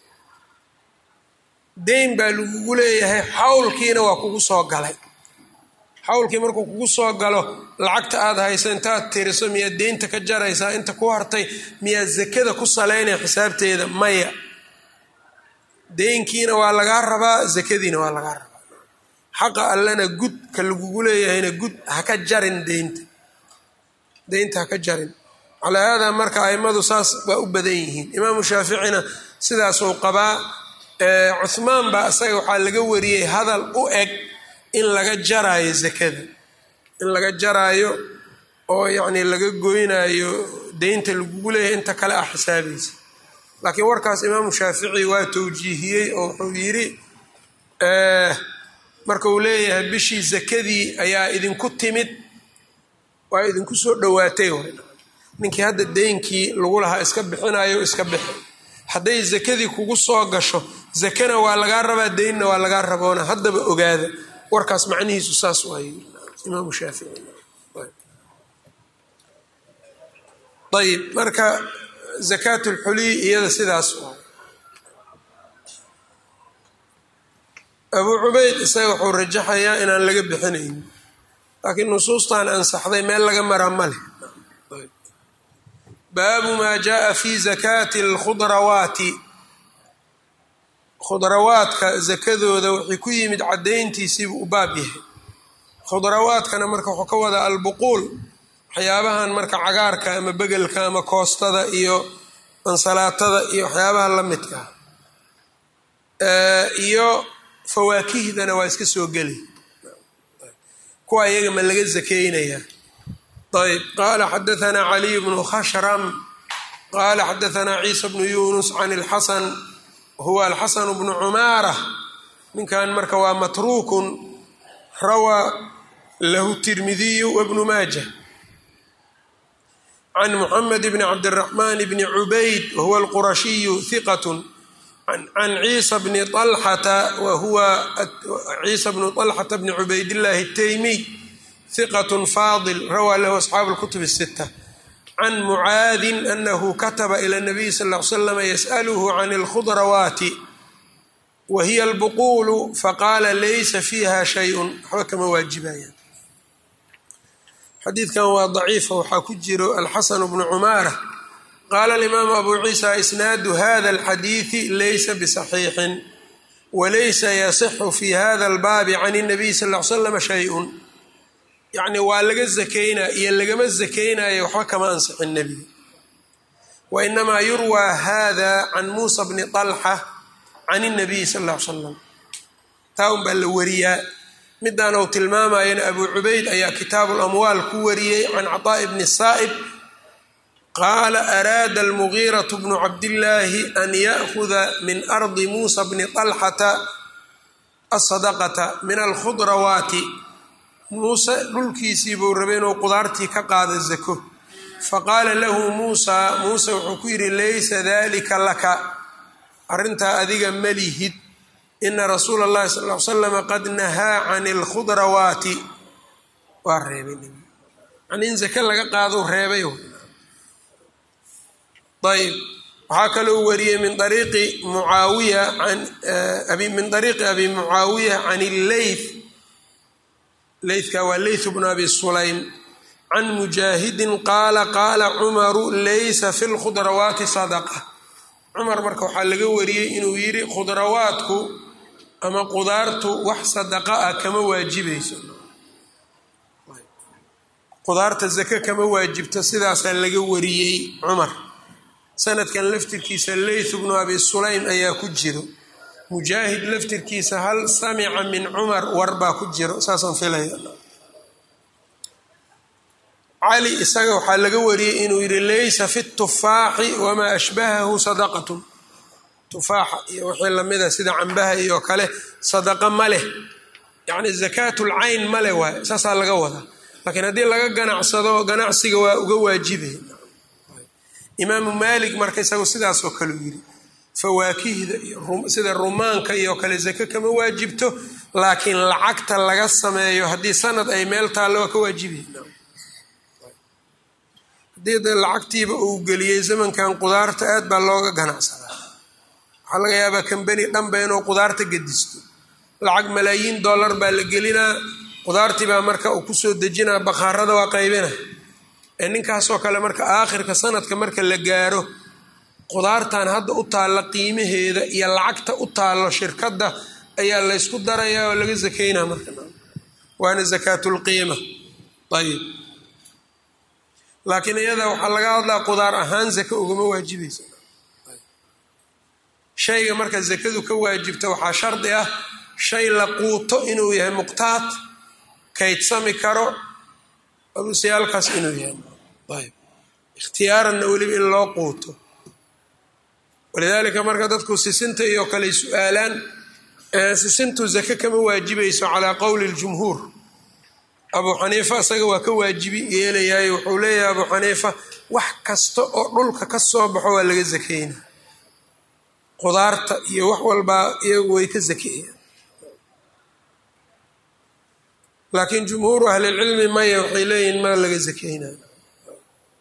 dayn baa lagugu leeyahay xawlkiina waa kugu soo galay xawlkii markuu kugu soo galo lacagta aad hayso intaad tiriso miyaad deynta ka jaraysaa inta ku hartay miyaad zakada ku salaynaya xisaabteeda maya deynkiina waa lagaa rabaa zakadiina waa lagaa rabaa xaqa allana gud ka lagugu leeyahayna gud haka jarin deynta deynta haka jarin calaa haadaa marka aimadu saas waa u badan yihiin imaamu shaaficina sidaasuu qabaa cuhmaan baa isaga waxaa laga wariyey hadal u eg in laga jaraayo zakada in laga jaraayo oo yacni laga goynaayo deynta lagugu leeyahay inta kale ah xisaabaysa laakiin warkaas imaamu shaafici waa towjiihiyey oo wuxuu yidhi marka uu leeyahay bishii zakadii ayaa idinku timid waa idinku soo dhowaatay ninkii hadda deynkii lagu lahaa iska bixinayo iska bixi hadday zakadii kugu soo gasho zakana waa lagaa rabaa deynna waa lagaa raboona haddaba ogaada warkaas macnihiisu saas waay imaamu shaafici ayib marka zakaat lxuliy iyada sidaas abuu cubayd isaga wuxuu rajaxayaa inaan laga bixinayn laakiin nusuustan ansaxday meel laga maraa ma leh baabu maa jaaa fi zakaati alkhudrawaati khudrawaadka zakadooda wixii ku yimid caddayntiisiibuu u baab yahay khudrawaadkana marka wuxuu ka wadaa albuquul waxyaabahan marka cagaarka ama begelka ama koostada iyo ansalaatada iyo waxyaabaha la midka iyo fawaakihdana waa iska soo geli kuwa iyaga ma laga zakeynayaa ayb qaala xadaanaa caliy bnu khashram qaala xadaanaa ciisa bnu yunus can اlxasan huwa alxasan bnu cumaara ninkan marka waa matruukun rawaa lahu tirmidiyu wbnu maaja can muxamed bni cabdiraxman bni cubayd wahuwa alqurashiyu hiqat can ciisa bni alxata wahuwa ciisa bnu طalxata bni cubaydillahi الtaymiy hiqat faadil rawaa lahu asxaabu اlkutub الsita can mucaadin anahu kataba ila اnabiy sal ly slam yasأlhu can اlkhudrawaati wa hiya albuquulu faqaala laysa fiiha shayء waxba kama waajibayaan xadiidkan waa daciifa waxaa ku jiro alxasan bnu cumaara qaala alimaamu abu ciisa isnaadu hada alxadiidi laysa bisaxiixin walaysa yasixu fi hada albaabi can اnabiy sal l slam shayun yacni waa laga zakeynaa iyo lagama zakeynayo waxba kama ansixin nebiga wainamaa yurwaa hada can muusa bni طalxa can الnabiy sal l slam taa un baa la wariyaa midaan uu tilmaamayana abu cubayd ayaa kitaabu lamwaal ku wariyey can caطaaءi bni saa'ib qaala araada almugiiraة bnu cabdillaahi an ya'huda min ardi muusa bni طalxata asadaqata min alkhudrawaati muuse dhulkiisii buu rabay inuu qudaartii ka qaado zako faqaala lahu muusa muuse wuxuu ku yidhi laysa dalika laka arrintaa adiga malihid ina rasuula اllahi sal l slama qad nahaa can اlkhudrawaati waa reebay yani in zake laga qaado reebay ayb waxaa kaloo wariyey min ariiqi muaawiya min ariiqi abi mucaawiya can illeyth leythka waa leyth bnu abi sulaym can mujaahidin qaala qaala cumaru laysa fi lkhudrawaati sadaqa cumar marka waxaa laga wariyey inuu yidhi khudrawaadku ama qudaartu wax sadaqa ah kama waajibayso qudaarta zake kama waajibto sidaasaa laga wariyey cumar sanadkan laftirkiisa leyth bnu abi sulaym ayaa ku jiro mujaahid laftirkiisa hal samica min cumar war baa ku jiro saasaan filaya cali isaga waxaa laga wariyey inuu yidhi laysa fi tufaaxi wamaa ashbahahu sadaqatun tufaaxa iyo wixii lamida sida cambaha iyo kale sadaqa ma leh yacni zakaatulcayn ma leh waay saasaa laga wadaa laakiin haddii laga ganacsado ganacsiga waa uga waajibay imaamu maalik marka isagu sidaasoo kaleu yidhi fawaakihda iyo sida rumaanka iyo kale zake kama waajibto laakiin lacagta laga sameeyo haddii sanad ay meel taallo waa ka waajibay haddii de lacagtiiba uu geliyey zamankan qudaarta aad baa looga ganacsadaa waxaa laga yaabaa kambeni dhanba inuu qudaarta gedisto lacag malaayiin dollar baa la gelinaa qudaartii baa marka uu kusoo dejinaa bakhaarada waa qaybina ee ninkaasoo kale marka aakhirka sanadka marka la gaaro qudaartan hadda u taalla qiimaheeda iyo lacagta u taallo shirkadda ayaa laysku darayaa oo laga zakeynaa marka waana zakaatulqiima ayib laakiin iyada waxaa laga hadlaa qudaar ahaan zake ugama waajibaysa shayga marka zakadu ka waajibta waxaa shardi ah shay la quuto inuu yahay muqtaad kaydsami karo alusiyaalkaas inuu yahay ayb ikhtiyaaranna weliba in loo quuto walidaalika marka dadku sisinta iyo kale su-aalaan sisintu zake kama waajibayso calaa qowli ljumhuur abuu xaniifa isaga waa ka waajibi yeelayaay wuxuu leeyahay abuu xaniifa wax kasta oo dhulka ka soo baxo waa laga zakeyna qudaarta iyo wax walbaa iyagu way ka zakeeyaan laakiin jumhuuru ahlilcilmi maya waxay leeyihin ma laga zakeynayo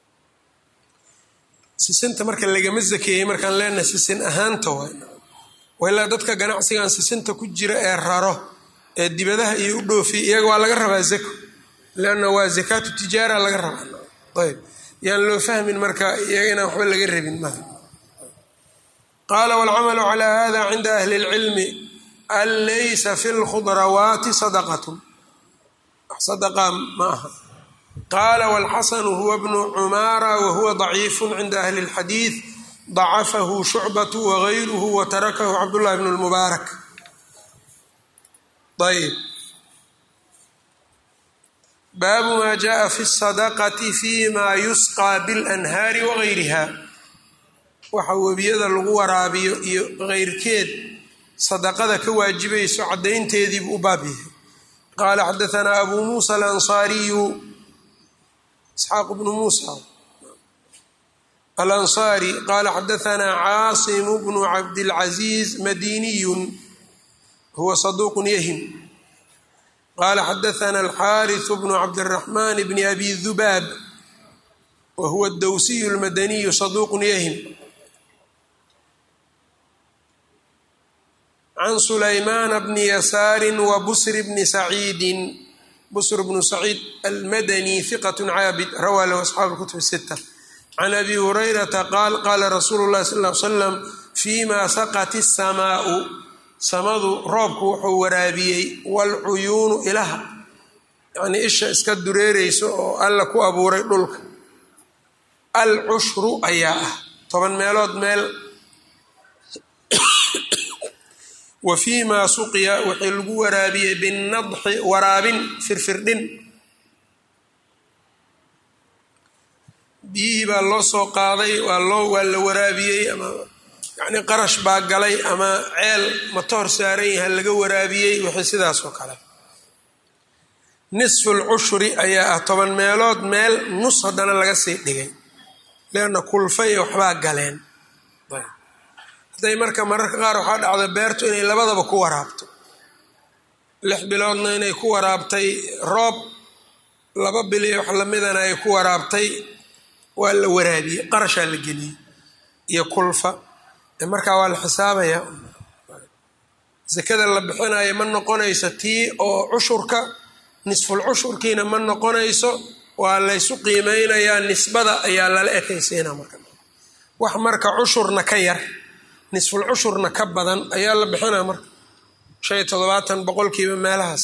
sisinta marka lagama zakeeyey markaan leenahay sisin ahaanta waay wailaa dadka ganacsigan sisinta ku jira ee raro ee dibadaha iyo u dhoofiy iyaga waa laga rabaa zako leanna waa zakaatu tijaara laga rabaa ayb yaan loo fahmin marka iyaga inaan waxba laga rabin maha qaala waalcamalu calaa hada cinda ahli اlcilmi an laysa fi lkhudrawaati sadaqatun sadaqa ma aha qaala wاlxasanu huwa bnu cumaara wahuwa ضaciifu cinda ahli اlxadiid ضacafahu shucbatu wagayruhu watarakahu cabdullahi bn اlmubaarak ayb baabu ma jaءa fi الsadaqati fima yusqى bاlanhaari wagayriha waxa webiyada lagu waraabiyo iyo keyrkeed sadaqada ka waajibayso caddaynteediibuu u baab yahay qaala xadaanaa abu muusa alansaariyu isxaaq bnu muusa alansaari qaala xadaanaa caasimu bnu cabdilcaziiz madiniyun huwa saduuqun yahim qaala xadaanaa alxaariثu bnu cabdiraxmaan bni abi dubaab wa huwa dowsiyu lmadaniyu saduuqun yahim can sulaymaana bni yasaari wa busri bni saciidin busr bnu saciid almadani hiqat caabid rawaa lahu asxaabu kutub sita can abi hurayrata qaal qaala rasuulu llahi sal l slam fima saqat isamaau samadu roobku wuxuu waraabiyey waalcuyuunu ilaha yacnii isha iska dureereyso oo alla ku abuuray dhulka alcushru ayaa ah toban meelood meel wa fii maa suqiya wixii lagu waraabiyey binadxi waraabin firfirdhin biyihii baa loo soo qaaday waa loo waa la waraabiyey ama yacnii qarash baa galay ama ceel matoor saaran yaha laga waraabiyey wixii sidaas oo kale nisfu lcushri ayaa ah toban meelood meel nus haddana laga sii dhigay leanna kulfa iyo waxbaa galeen hadday marka mararka qaar waxaa dhacda beertu inay labadaba ku waraabto lix biloodna inay ku waraabtay roob laba bili wax lamidana ay ku waraabtay waa la waraabiyey qarashaa la geliyey iyo kulfa markaa waa la xisaabayaa sakada la bixinayo ma noqonayso tii oo cushurka nisful cushurkiina ma noqonayso waa laysu qiimeynayaa nisbada ayaa lala ekaysiina marka wax marka cushurna ka yar nisful cushurna ka badan ayaa la bixinaa marka shan iyo toddobaatan boqolkiiba meelahaas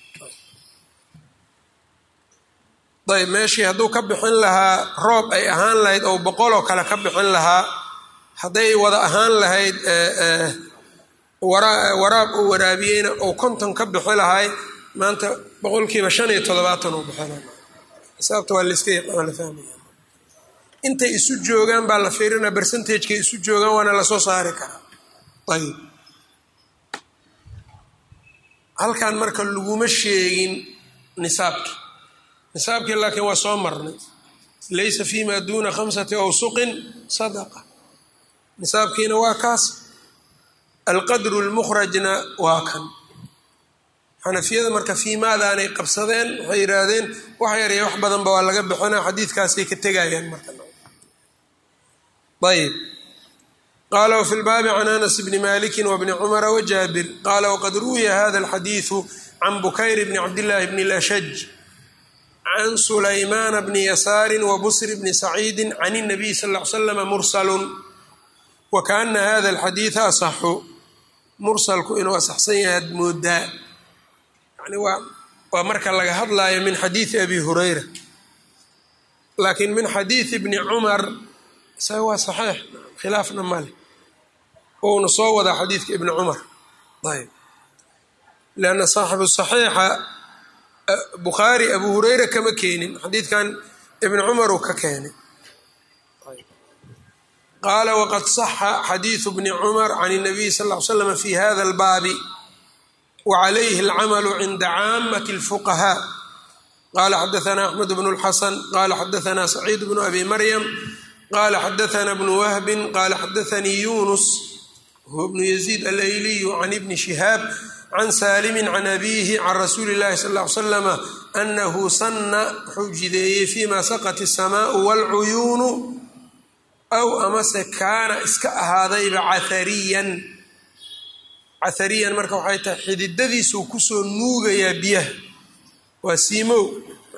ayb meeshii hadduu ka bixin lahaa roob ay ahaan lahayd oo boqoloo kale ka bixin lahaa hadday wada ahaan lahayd waraab uu waraabiyeyna ou konton ka bixi lahay maanta boqolkiiba shan iyo toddobaatan uu bixina xisaabta waa layska yaqaan la fahmaya intay isu joogaan baa la fiirinaa bercentagekay isu joogaan waana lasoo saari karaa ayib halkan marka laguma sheegin nisaabkii nisaabkii laakiin waa soo marnay laysa fima duuna khamsati awsuqin sadaqa nisaabkiina waa kaas alqadru lmukhrajna waa kan xanafiyada marka fiimaadaanay qabsadeen waxay yidhaahdeen wax yarya wax badanba waa laga bixinaa xadiidkaasay ka tegayaan marka ayb qaala wfi lbaabi can anas bni maliki wbni cumara wajaabir qaala waqad ruwiya hada alxadiidu can bukayr bni cabdillaahi bni lashaj can sulaymaana bni yasaari wabusri bni saciidi can اnabiy sal l slama mursalun wakaana hada alxadiida asaxu mursalku inuu asaxsan yahay ad moodaa yani waa waa marka laga hadlaayo min xadiidi abi hurayra laakiin min xadiidi bni cumar isaga waa saxiix khilaafna male ouna soo wadaa xadiidka ibni cumar ayb leanna saaxibu saxiixa bukhaari abu hurayra kama keenin xadiidkan ibni cumar uu ka keenay qaala waqad saxa xadiidu bni cumar can الnabiy sal ll ly slam fi hada اlbaabi wcalayhi alcamalu cinda caamati اlfuqahaa qala xadaana axmed bnu اlxasan qala xadaana saciid bnu abi maryam qala xadaana bnu wahbin qala xadaanii yunus huwa bnu yaziid alayliyu can ibni shihaab can saalimi can abiihi can rasuuli اllahi sal ly slama anahu sana wuxuu jideeyey fima saqat الsamaau wاlcuyuunu aw amase kaana iska ahaadayba cathariyan cahariyan marka waxay tahay xididadiisuu kusoo nuugayaa biyaha waa siimow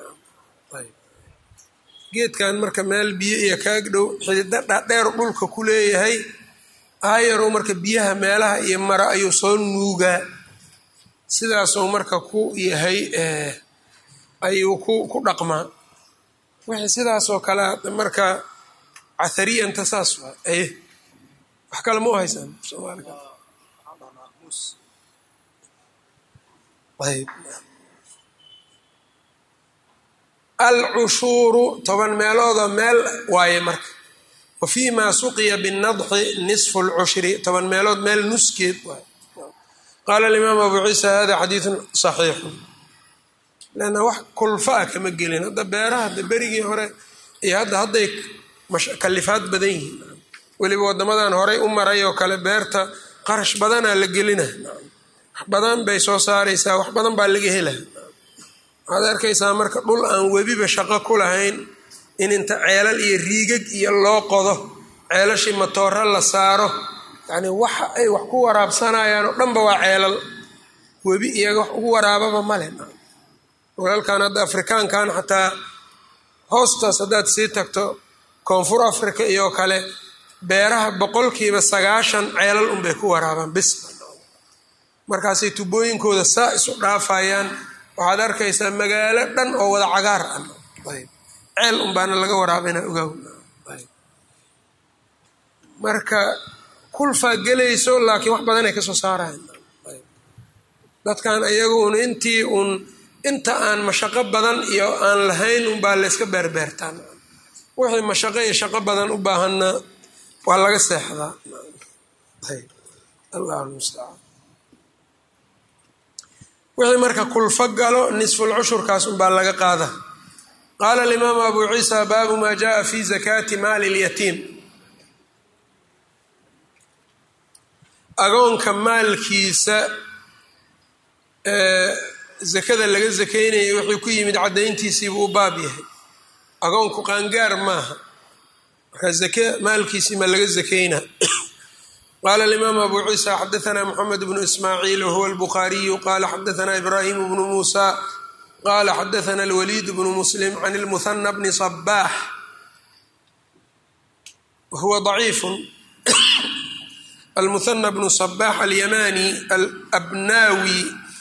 geedkan marka meel biyo iyo kaag dhow xidida dhadheer dhulka ku leeyahay aayarow marka biyaha meelaha iyo mara ayuu soo nuugaa sidaasuu marka ku yahay ayuu ku ku dhaqmaa wixii sidaasoo kale marka cahariyanta saas waa aye wax kale ma u haysaan soomaalika ayb alcushuuru toban meeloodoo meel waaye marka wa fii maa suqiya binnadxi nisfu lcushri toban meelood meel nuskeed waaye qaala alimaam abu ciisa hada xadiidun saxiixun leanna wax kulfa a kama gelin hadda beeraha hadda berigii hore iyo hadda hadday kalifaad badan yihiin weliba waddamadan horey u maray oo kale beerta qarash badanaa la gelina wax badan bay soo saaraysaa wax badan baa laga hela waxaad arkaysaa marka dhul aan webiba shaqo ku lahayn in inta ceelal iyo riigag iyo loo qodo ceelashii matooro la saaro yacni waxa ay wax ku waraabsanayaan oo dhanba waa ceelal webi iyaga wax ugu waraababa male walaalkan hadda afrikaankan xataa hoostaas haddaad sii tagto koonfur africa iyo kale beeraha boqolkiiba sagaashan ceelal unbay ku waraabaan bis markaasay tubooyinkooda saa isu dhaafayaan waxaad arkaysaa magaalo dhan oo wada cagaar ah ceel unbaana laga waraabina ogaaw marka kulfaa gelayso laakiin wax badanay kasoo saarayan dadkan iyagu un intii uun inta aan mashaqo badan iyo aan lahayn unbaa layska beerbeertaan wixii mashaqo iyo shaqo badan u baahanna waa laga seexdaa allah mustacaan wixii marka kulfo galo nisfulcushurkaas unbaa laga qaada qaala alimaamu abu ciisa baabu maa jaءa fi zakaati maali اlyatiim agoonka maalkiisa zakada laga zakaynaya wuxuu ku yimid caddayntiisiibuu u baab yahay agoonku qaangaar maaha marka zake maalkiisii ma laga zakayna qala alimaam abu ciisa xadaana mxamed bnu ismaaciil wahuwa albukhaariyu qala xadaana ibrahim bnu muusa qala xadaana alwaliid bnu muslim can lmuhana bni صbax wahuwa ضaciifu almuhana bnu صbax alyamani alabnawi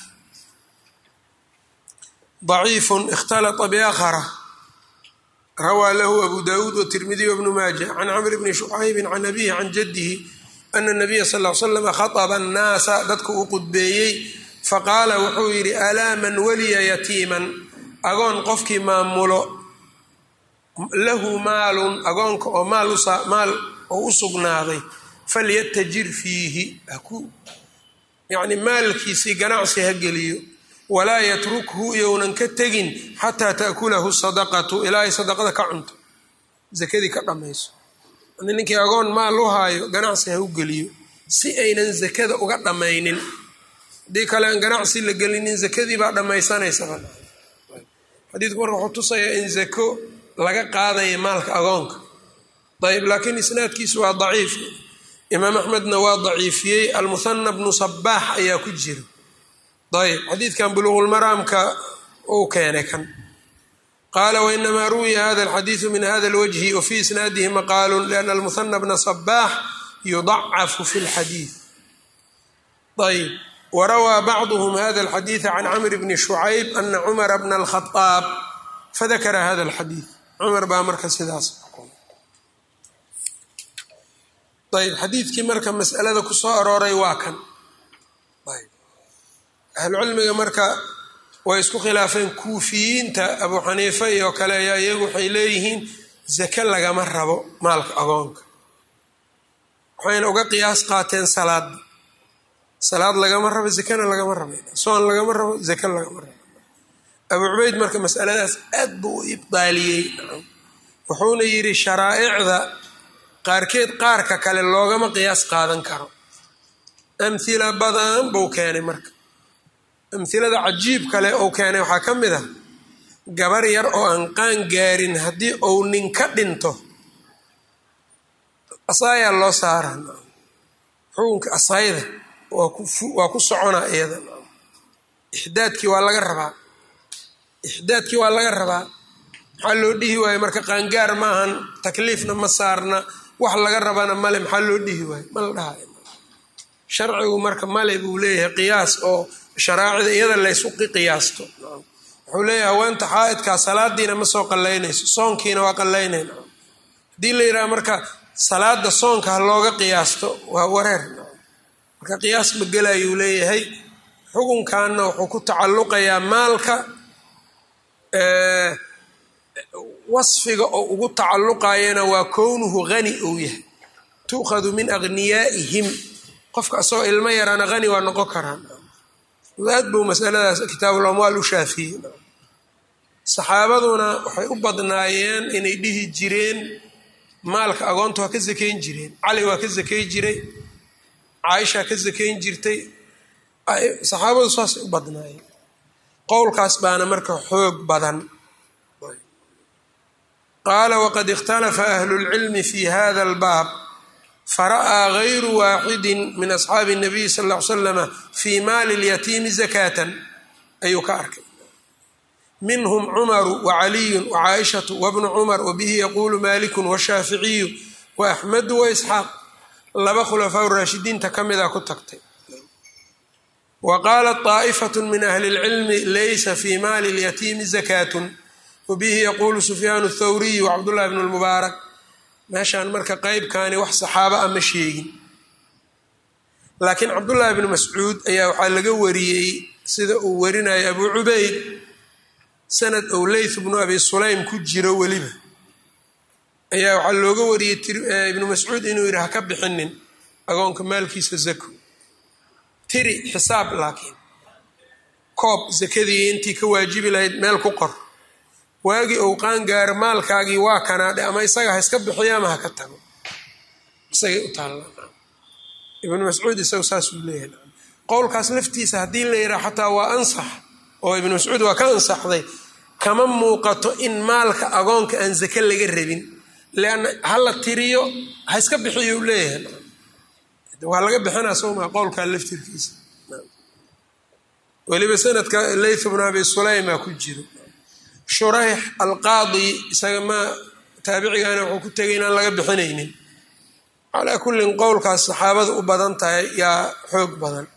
ضaciif اkhtalطa bakra rawaa lahu abu dawuud wtirmidiy wbnu maaja can camr bni shucaybi can abihi can jadihi ana nabiya sal l slam khaطba annaasa dadka uu qudbeeyey faqaala wuxuu yidhi alaa man waliya yatiiman agoon qofkii maamulo lahu maalun agoonka oo maal oo u sugnaaday falyatajir fiihi haku yani maalkiisii ganacsi ha geliyo walaa yatrukhu iyounan ka tegin xataa ta'kulahu sadaqatu ilaa ay sadaqada ka cunto zakadii ka dhammayso ninkii agoon maal u haayo ganacsi ha u geliyo si aynan zakada uga dhammaynin haddii kale aan ganacsi la gelinin zakadii baa dhammaysanaysaba xadiidku marka wuxuu tusayaa in zako laga qaadaya maalka agoonka ayb laakiin isnaadkiisu waa daciif imaam axmedna waa daciifiyey almuhana bnu sabaax ayaa ku jira ayb xadiidkan buluuqulmaraamka uu keenay kan qala wainamaa ruwiya hada alxadiidu min hada lwajhi wa fii isnaadihi maqaalu liana almuhana bna sabaax yudacafu fi lxadiid ayb warawaa bacduhm hada alxadiida can camr bni shucayb ana cumara bna alkhaaab fadakara hada alxadiid cumar baa marka sidaas ayb xadiidkii marka masalada kusoo arooray waa kan ahlucilmiga marka way isku khilaafeen kuufiyiinta abu xaniifa iyo kale ayaa iyagu waxay leeyihiin zake lagama rabo maalka agoonka waxayna uga qiyaas qaateen salaadda salaad lagama rabo zakana lagama rabo soon lagama rabo zake lagama rabo abu cubeyd marka masaladaas aad buu u ibdaaliyey wuxuuna yidhi sharaa'icda qaarkeed qaarka kale loogama qiyaas qaadan karo amhila badan buu keenay marka amhilada cajiib kale uu keenay waxaa ka mid ah gabar yar oo aan qaan gaarin haddii uu nin ka dhinto asaayaa loo saara xukunka asayda waa ku soconaa iyada ixdaadkii waa laga rabaa ixdaadkii waa laga rabaa maxaa loo dhihi waaye marka qaangaar maahan takliifna ma saarna wax laga rabana male maxaa loo dhihi waaye ma la dhahayo sharcigu marka male buu leeyahay qiyaas oo sharaacida iyada laysu qiyaasto wuxuu leeyahay haweenta xaa-idkaa salaadiina ma soo qallaynayso soonkiina waa qallaynayna haddii la yidhaha marka salaada soonka ha looga qiyaasto waa wareer marka qiyaas ma gelayuu leeyahay xukunkanna wuxuu ku tacalluqayaa maalka wasfiga oo ugu tacalluqayana waa kownuhu hani ou yahay tu'khadu min aghniyaa'ihim qofka asagoo ilmo yaraana hani waa noqon karaan aad buu masaladaas kitaabul amwaal u shaafiyey saxaabaduna waxay u badnaayeen inay dhihi jireen maalka agoonta waa ka sakayn jireen cali waa ka sakay jiray caaisha ka sakayn jirtay saxaabadu saasay u badnaayeen qowlkaas baana marka xoog badan qaala waqad ikhtalafa ahlu lcilmi fi hada albaab fara'aa gayru waaxidi min asxaabi الnabiy sal ll ly slama fii maali اlyatiimi zakatan ayuu ka arkay minhm cumaru wacaliyu wacaaishatu wabnu cumar wabihi yaquulu maliku washaaficiyu waaxmedu waisxaaq laba khulafaa raashidiinta ka mida ku tagtay wa qaalat طaa'ifat min ahli اlcilmi laysa fii maali اlyatiimi zakatun wabihi yaquulu sufyaanu اthawriyu wacabdullahi bn lmubaarak meeshaan marka qeybkani wax saxaaba a ma sheegin laakiin cabdullaahi bnu mascuud ayaa waxaa laga wariyey sida uu warinaya abu cubayd sanad ou leyth bnu abi sulaym ku jiro weliba ayaa waxaa looga wariyey ibnu mascuud inuu yidhi ha ka bixinin agoonka maalkiisa zako tiri xisaab laakiin koob sakadii intii ka waajibi lahayd meel ku qor waagii ou qaangaaro maalkaagii waa kanaadhe ama isaga ha iska bixiyo ama ha ka tago isagay u taallaa ibnu mascuud isagu saasuu leeyahay qowlkaas laftiisa haddii la yidhaha xataa waa ansax oo ibnu mascuud waa ka ansaxday kama muuqato in maalka agoonka aan zake laga rabin leanna hala tiriyo ha iska bixiyo u leeyahay waa laga bixinaa sowmaa qowlkaa laftirkiisa weliba sanadka leyth bnu abi sulaymaa ku jiro shurayx alqaadi isaga ma taabicigaana wuxuu ku tegay inaan laga bixinaynin calaa kullin qowlkaas saxaabada u badan tahay yaa xoog badan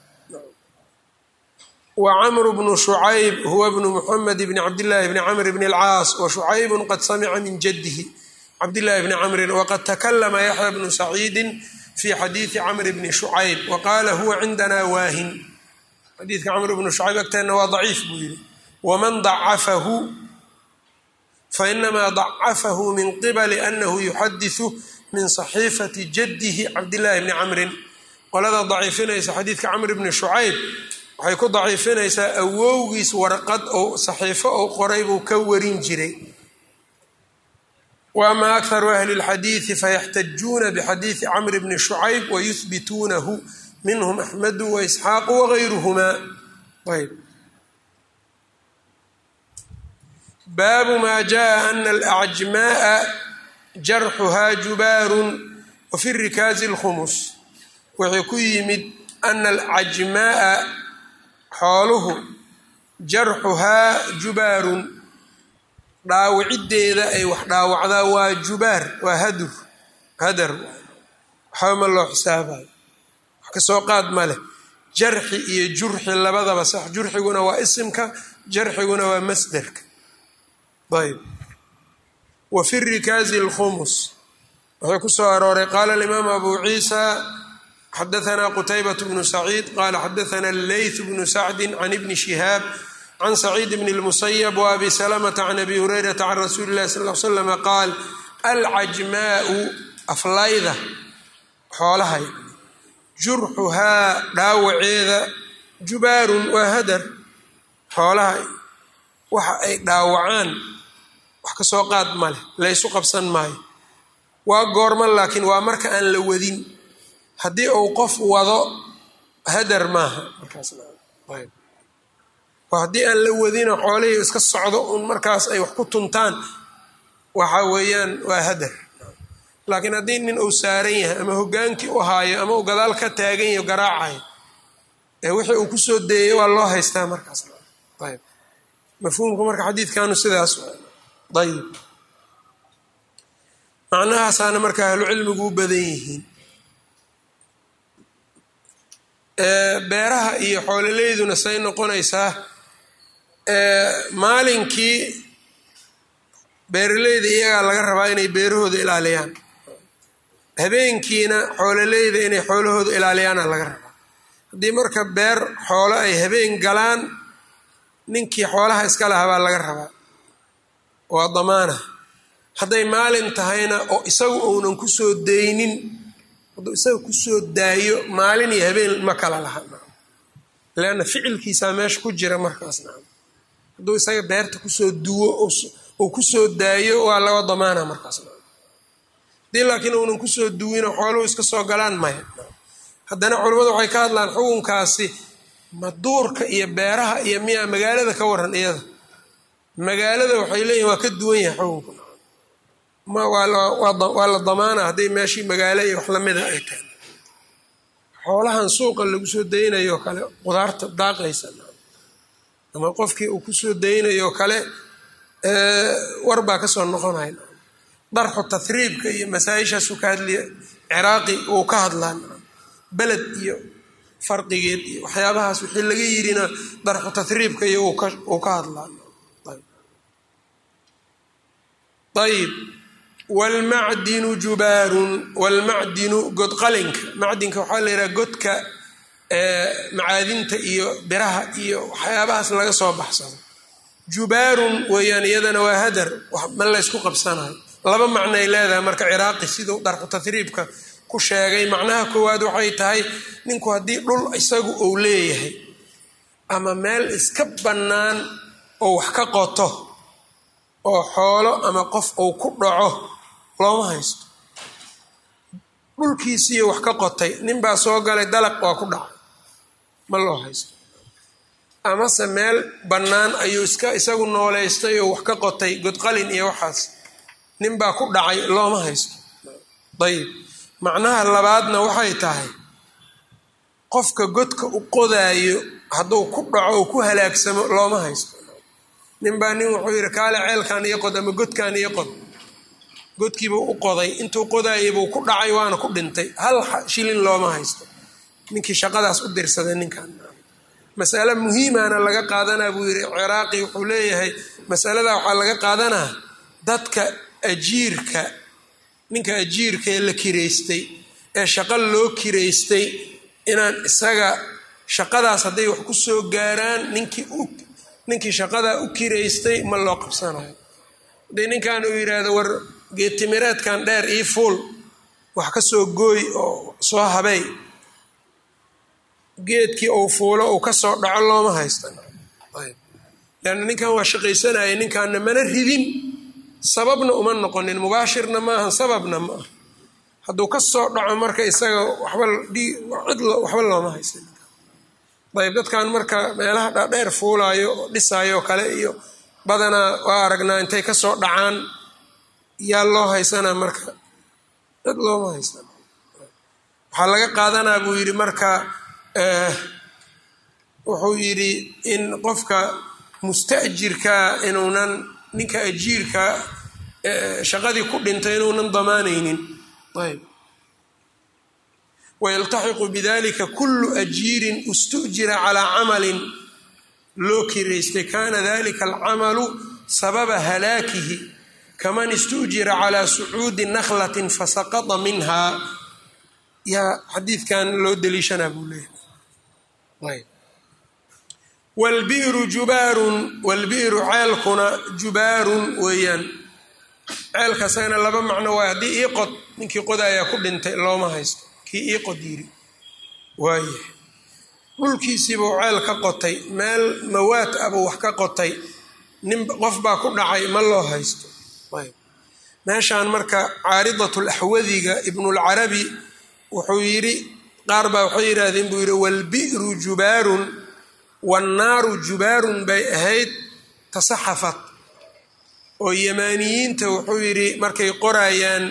wa camru bnu shucayb huwa bnu muxamed bni cabdillaahi bni camr bni alcaas wa shucaybun qad samica min jaddihi cabdillahi bni camrin waqad takalama yaxya bnu saciidin fi xadiidi camri bni shucayb wa qaala huwa cindana waahin xadiidka camr bnu shucayb agteenna waa daciif buu yidhi waman dacafahu fainamaa dacafahu min qibali anahu yuxadisu min saxiifati jaddihi cabdillaahi bni camrin qolada daciifinaysa xadiidka camr bni shucayb waxay ku daciifinaysaa awowgiis warqad ou saxiifo ou qoray buu ka warin jiray wa ama akharu ahli اlxadiidi fayaxtajuuna bixadiidi camr bni shucayb wayuhbituunahu minhm axmedu waisxaaqu wagayruhmaa ayb baabu ma jaءa ana alacjmaءa jarxuhaa jubaarun wafi rikaazi اlkhumus wuxuu ku yimid ana alcajmaءa xooluhu jarxuhaa jubaarun dhaawaciddeeda ay wax dhaawacdaa waa jubaar waa hadur hadar waxba ma loo xisaabayo wax kasoo qaad ma leh jarxi iyo jurxi labadaba sax jurxiguna waa isimka jarxiguna waa masderka ayb wa fi rikaazi اlkhumus wuxuu ku soo arooray qaala alimaamu abu ciisa xadaanaa qutaybat bnu saciid qaala xadaana leyth bnu sacdi can ibni shihaab can saciid bn اlmusayab waabi salamata can abi hurayrata can rasuuli اllahi sal l slama qaal alcajmaau aflayda xoolahay jurxuhaa dhaawaceeda jubaarun waa hadar xoolaha waxa ay dhaawacaan wax ka soo qaad ma leh laysu qabsan maayo waa goorma laakiin waa marka aan la wadin haddii uu qof wado hadar maaha markaasayb haddii aan la wadino xoolihii iska socdo un markaas ay wax ku tuntaan waxa weeyaan waa hadar laakiin haddii nin uu saaran yahay ama hogaankii u haayo ama uu gadaal ka taagan yaho garaacayo ee wixii uu kusoo deeyey waa loo haystaa markaas ayb mafhuumka marka xadiidkanu sidaas ayb macnahaasaana marka ahlucilmigu u badan yihiin beeraha iyo xoololeyduna say noqonaysaa maalinkii beeraleyda iyagaa laga rabaa inay beerahooda ilaaliyaan habeenkiina xoololeyda inay xoolahooda ilaaliyaana laga rabaa haddii marka beer xoolo ay habeen galaan ninkii xoolaha iska lahaa baa laga rabaa waa damaana hadday maalin tahayna oo isagu uunan kusoo daynin hadduu isaga kusoo daayo maalin iyo habeen ma kala laha leanna ficilkiisaa meesha ku jira markaas nacam hadduu isaga beerta kusoo duwo uu kusoo daayo waa laga damaana markaas nacam haddii laakiin uunan kusoo duwino xooluhu iska soo galaan maya haddana culimmadu waxay ka hadlaan xukunkaasi maduurka iyo beeraha iyo miyaa magaalada ka waran iyada magaalada waxay leeyihin waa ka duwan yahay xukunka ma waa la damaana hadday meeshii magaalo iyo wax lamida ay tahay xoolahan suuqa lagu soo daynayo kale qudaarta daaqaysa ama qofkii uu kusoo daynayo kale war baa kasoo noqonaya darxu tahriibka iyo masaa-ishaasu ka hadliya ciraaqi uu ka hadlaan beled iyo farqigeed iyo waxyaabahaas wixii laga yirina darxu tahriibka iyo uu ka hadlaan ayb wlmacdinu jubaarun wlmacdinu godqalinka macdinka waxaa la yidhaha godka macaadinta iyo biraha iyo waxyaabahaas laga soo baxsado jubaarun weeyaan iyadana waa hadar ma laysku qabsanayo laba macnoay leedahay marka ciraaqi siduu darxu tahriibka ku sheegay macnaha koowaad waxay tahay ninku haddii dhul isagu uu leeyahay ama meel iska bannaan oo wax ka qoto oo xoolo ama qof uu ku dhaco looma haysto dhulkiisiiyo wax ka qotay ninbaa soo galay dalaq waa ku dhacay ma loo haysto amase meel bannaan ayuu iska isagu nooleystay oo wax ka qotay godqalin iyo waxaas ninbaa ku dhacay looma haysto ayib macnaha labaadna waxay tahay qofka godka u qodaayo hadduu ku dhaco oo ku halaagsamo looma haysto ninbaa nin wuxuu yidhi kaale ceelkan iyo qod ama godkan iyo qod godkiibuu u qoday intuu qodaayabuu ku dhacay waana ku dhintay hal shilin looma haysto ninkii shaqadaas u dirsaday ninkan masale muhiimana laga qaadanaa buu yidhi ciraaqi wuxuu leeyahay masalada waxaa laga qaadanaa dadka ajiirka ninka ajiirka ee la kiraystay ee shaqo loo kiraystay inaan isaga shaqadaas hadday wax ku soo gaaraan ninkii u ninkii shaqadaa u kiraystay ma loo qabsanayo haddii ninkan uu yidhaahdo war geedtimireedkan dheer ii fuul wax ka soo gooy oo soo habay geedkii uu fuulo uu ka soo dhaco looma haystan leanna ninkan waa shaqaysanaya ninkaana mana ridin sababna uma noqonin mubaashirna maaha sababna ma ah hadduu ka soo dhaco marka isaga waxba cid waxba looma haysan ayb dadkan marka meelaha dhaadheer fuulaayo oo dhisaayo kale iyo badanaa waa aragnaa intay ka soo dhacaan yaa loo haysanaa marka cid looma haysan waxaa laga qaadanaa buu yidhi marka wuxuu yidhi in qofka musta'jirkaa inuunan ninka ajiirka shaqadii ku dhintay inuunan damaanaynin ayb wayaltaxiqu bidalika kulu ajiirin istujira calaa camalin loo kiraystay kana dalika alcamalu sababa halaakihi kaman istujira calaa sucuudi nakhlatin fasaqata minha yaa xadiidkan loo daliishanaa buu leeyahay wlbi'ru jubaarun wlbi'ru ceelkuna jubaarun weeyaan ceelka asagana laba macno waay haddii ii qod ninkii qodayaa ku dhintay looma haysto kii ii qod yiri waayahay dhulkiisiibuu ceel ka qotay meel mawaad abuu wax ka qotay nin qof baa ku dhacay ma loo haysto ayb meeshaan marka caaridatulaxwadiga ibnulcarabi wuxuu yidhi qaar baa waxay yidhaahdeen buu yidhi walbi'ru jubaarun wannaaru jubaarun bay ahayd tasaxafat oo yamaaniyiinta wuxuu yidhi markay qoraayaan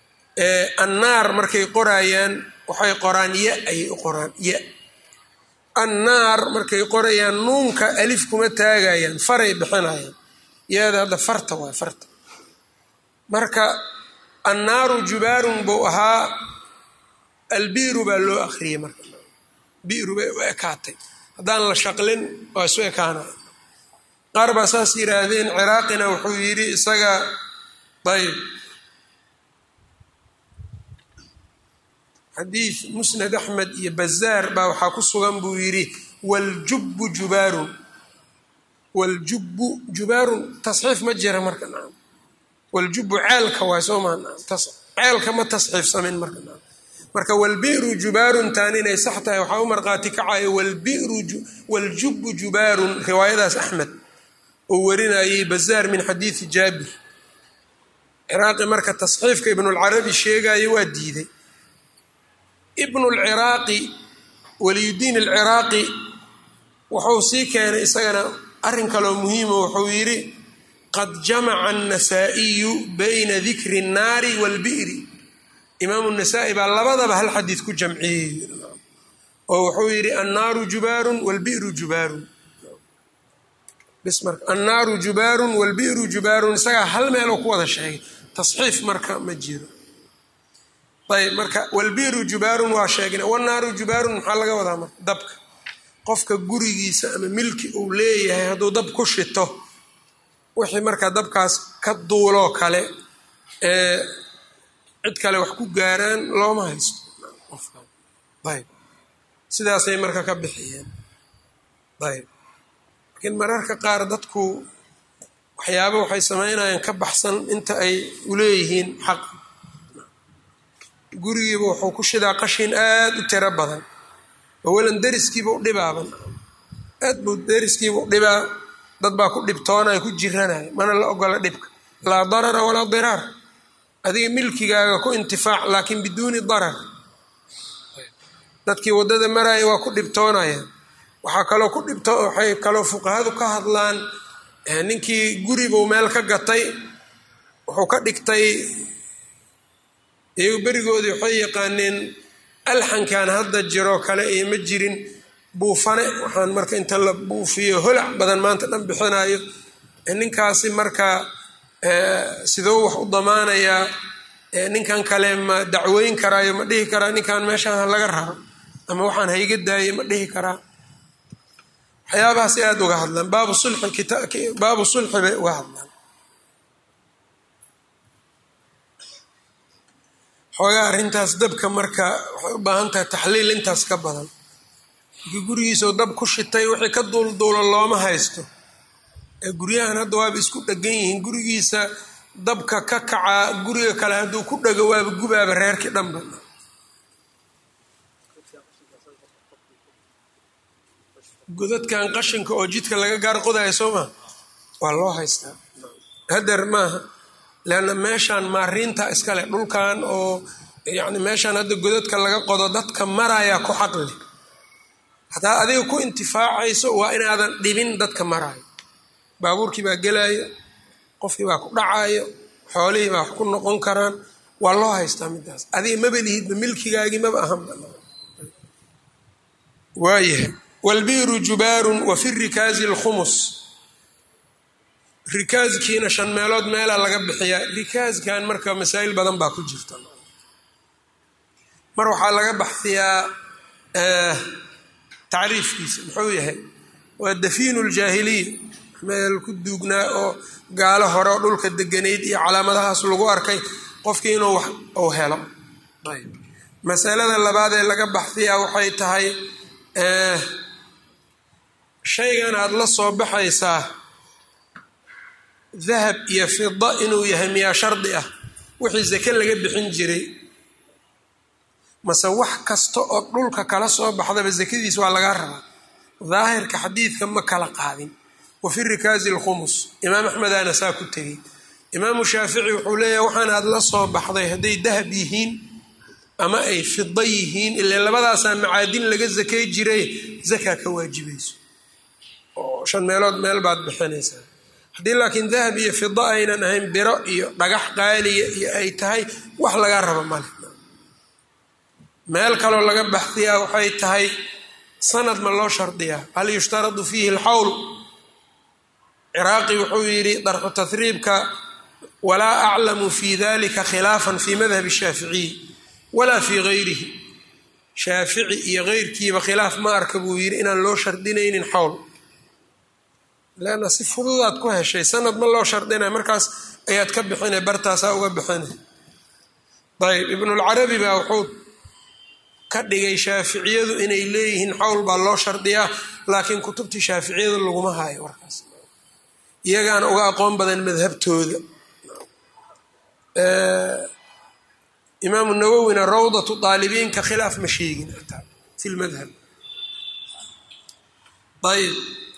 annaar markay qoraayaan waxay qoraan ya ayay u qoraan ya annaar markay qorayaan nuunka alif kuma taagayaan faray bixinayaan iyada hadda farta waay farta marka annaaru jubaarun buu ahaa albiru baa loo akriyey marka biru bay u ekaatay haddaan la shaqlin waa isu ekaanaya qaar baa saas yidhaahdeen ciraaqina wuxuu yidhi isaga ayb xadiid musnad axmed iyo bazaar baa waxaa ku sugan buu yidhi waljubbu jubaarun waljubbu jubaarun tasxiif ma jira marka naam waljubbu ceelka waay soo maa naam ceelka ma tasxiifsamin marka naam marka walbi'ru jubaarun taan inay sax tahay waxaa u marqaati kacayo walbi'ru waljubbu jubaarun riwaayadaas axmed oo warinayay bazaar min xadiidi jaabir ciraaqi marka tasxiifka ibnulcarabi sheegayo waa diiday ibnulciraaqi waliyudiin alciraaqi wuxuu sii keenay isagana arrin kaloo muhiimo wuxuu yidhi qad jamaca annasaa'iyu bayna dikri الnaari wاlbi'ri imaamu nasaa-i baa labadaba hal xadiid ku jamciyey oo wuxuu yidhi annaaru jubaarun wاlbi'ru jubaarun bis marka annaaru jubaarun wاlbi'ru jubaarun isagaa hal meeloo ku wada sheegay tasxiif marka ma jiro ayb marka walbiru jubaarun waa sheegna wanaaru jubaarun maxaa laga wadaa marka dabka qofka gurigiisa ama milki uu leeyahay hadduu dab ku shito wixii markaa dabkaas ka duuloo kale ee cid kale wax ku gaaraan looma haysto ayb sidaasay marka ka bixiyeen ayb laakiin mararka qaar dadku waxyaaba waxay samaynayaan ka baxsan inta ay uleeyihiin xaq gurigiiba wuxuu ku shidaa qashin aad u tiro badan awalan deriskiiba u dhibaaban aad buu deriskiiba u dhibaa dad baa ku dhibtoonaya ku jiranaya mana la ogola dhibka laa darara walaa diraar adiga milkigaaga ku intifaac laakiin biduuni darar dadkii waddada maraya waa ku dhibtoonaya waxaa kaloo ku dhibto waxay kaloo fuqahadu ka hadlaan ninkii guribuu meel ka gatay wuxuu ka dhigtay iyagu berigoodii waxay yaqaaneen alxankan hadda jiroo kale iyo ma jirin buufane waxaan marka inta la buufiyo holac badan maanta dhan bixinayo ninkaasi marka sidoo wax u damaanayaa ninkan kale ma dacweyn karaayo ma dhihi karaa ninkan meeshaan ha laga raro ama waxaan hayga daaye ma dhihi karaa waxyaabahaasay aada uga hadlaan baabu sulxi baabu sulxi bay uga hadlaan xoogaa arrintaas dabka marka waxay u baahan tahay taxliil intaas ka badan markii gurigiisao dab ku shitay wixii ka duulduula looma haysto ee guryahan hadda waaba isku dhegan yihiin gurigiisa dabka ka kacaa guriga kale hadduu ku dhego waaba gubaaba reerkii dhanba godadkan qashinka oo jidka laga gaar qodayo soo maa waa loo haystaa hadeer maaha leanna meeshaan maariinta iskale dhulkan oo yacni meeshaan hadda godadka laga qodo dadka marayaa ku xaqli hataa adiga ku intifaacayso waa inaadan dhibin dadka maraayo baabuurkii baa gelaayo qofkii baa ku dhacayo xoolihii baa wax ku noqon karaan waa loo haystaa midaas adiga maba lihidba milkigaagii maba ahanba waayahay walbiru jubaarun wa fi rikaazi lkhumus rikaaskiina shan meelood meelaa laga bixiyaa rikaaskan marka masaa'il badan baa ku jirta mar waxaa laga baxsiyaa tacriifkiisa muxuu yahay waa dafiinu ljaahiliya meel ku duugnaa oo gaalo hore oo dhulka deganayd iyo calaamadahaas lagu arkay qofkii inuu wax uu helo masalada labaad ee laga baxsiyaa waxay tahay shaygan aada la soo baxaysaa dahab iyo fida inuu yahay miyaa shardi ah wixii sake laga bixin jiray mase wax kasta oo dhulka kala soo baxdaba sakadiis waa laga rabaa daahirka xadiidka ma kala qaadin wa fi rikaazi lkhumus imaam axmedaana saa ku tegey imaamu shaafici wuxuu leeyahay waxaan aada la soo baxday hadday dahab yihiin ama ay fida yihiin ilaa labadaasaa macaadin laga sakay jiray zakaa ka waajibayso oo shan meelood meel baad bixinaysaa haddii laakiin dahab iyo fida aynan ahayn biro iyo dhagax qaaliya iyo ay tahay wax laga rabo male meel kaloo laga baxdiyaa waxay tahay sanad ma loo shardiyaa hal yushtaradu fiihi alxawl ciraaqi wuxuu yidhi darxu tahriibka walaa aclamu fi dalika khilaafan fi madhabi shaaficiyi walaa fii gayrihi shaafici iyo keyrkiiba khilaaf ma arka buu yidhi inaan loo shardinaynin xawl leanna si fududaad ku heshay sanad ma loo shardinay markaas ayaad ka bixinay bartaasaa uga bixinay ayb ibnulcarabi baa wuxuu ka dhigay shaaficiyadu inay leeyihiin xawl baa loo shardiyaa laakiin kutubtii shaaficiyadu laguma haayo warkaas iyagaana uga aqoon badan madhabtooda imaamu nawowina rawdatu daalibiinka khilaaf ma sheegin ataa fi lmadhab ayb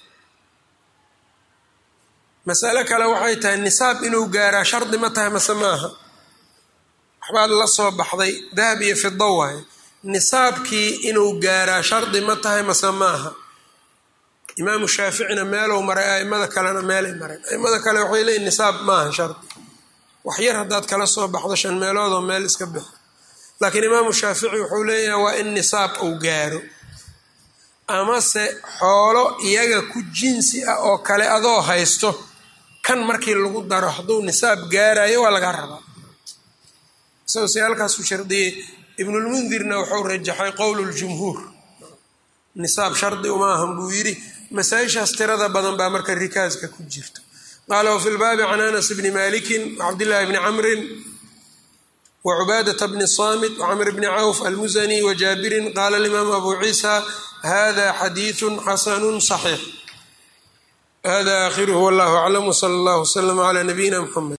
masale kale waxay tahay nisaab inuu gaaraa shardi ma tahay mase maaha waxbaad la soo baxday dahab iyo fido waaye nisaabkii inuu gaaraa shardi ma tahay mase maaha imaamu shaaficina meelow maray aimada kalena meelay mareen aimada kale waxay leeyiin nisaab maaha shardi wax yar haddaad kala soo baxdo shan meeloodoo meel iska bixo laakiin imaamu shaafici wuxuu leeyahay waa in nisaab uu gaaro amase xoolo iyaga ku jinsi ah oo kale adoo haysto kan markii lagu daro hadduu nisaab gaarayo waa laga rabaa isagoo se halkaasuu shardiyey ibnulmundirna wuxuu rajaxay qowlu ljumhuur nisaab shardi uma ahan buu yidhi masaa-ishaas tirada badan baa marka rikaaska ku jirta qaala wafi lbaabi can anas bni malikin wacabdillahi bni camrin wacubaadata bni samit wcamr bni cawf almusani wajaabirin qaala alimaamu abu ciisa hada xadiidu xasanu صaxiix hada akhiruhu wallahu aclam wsala allah wslama cla nabiyina mxamed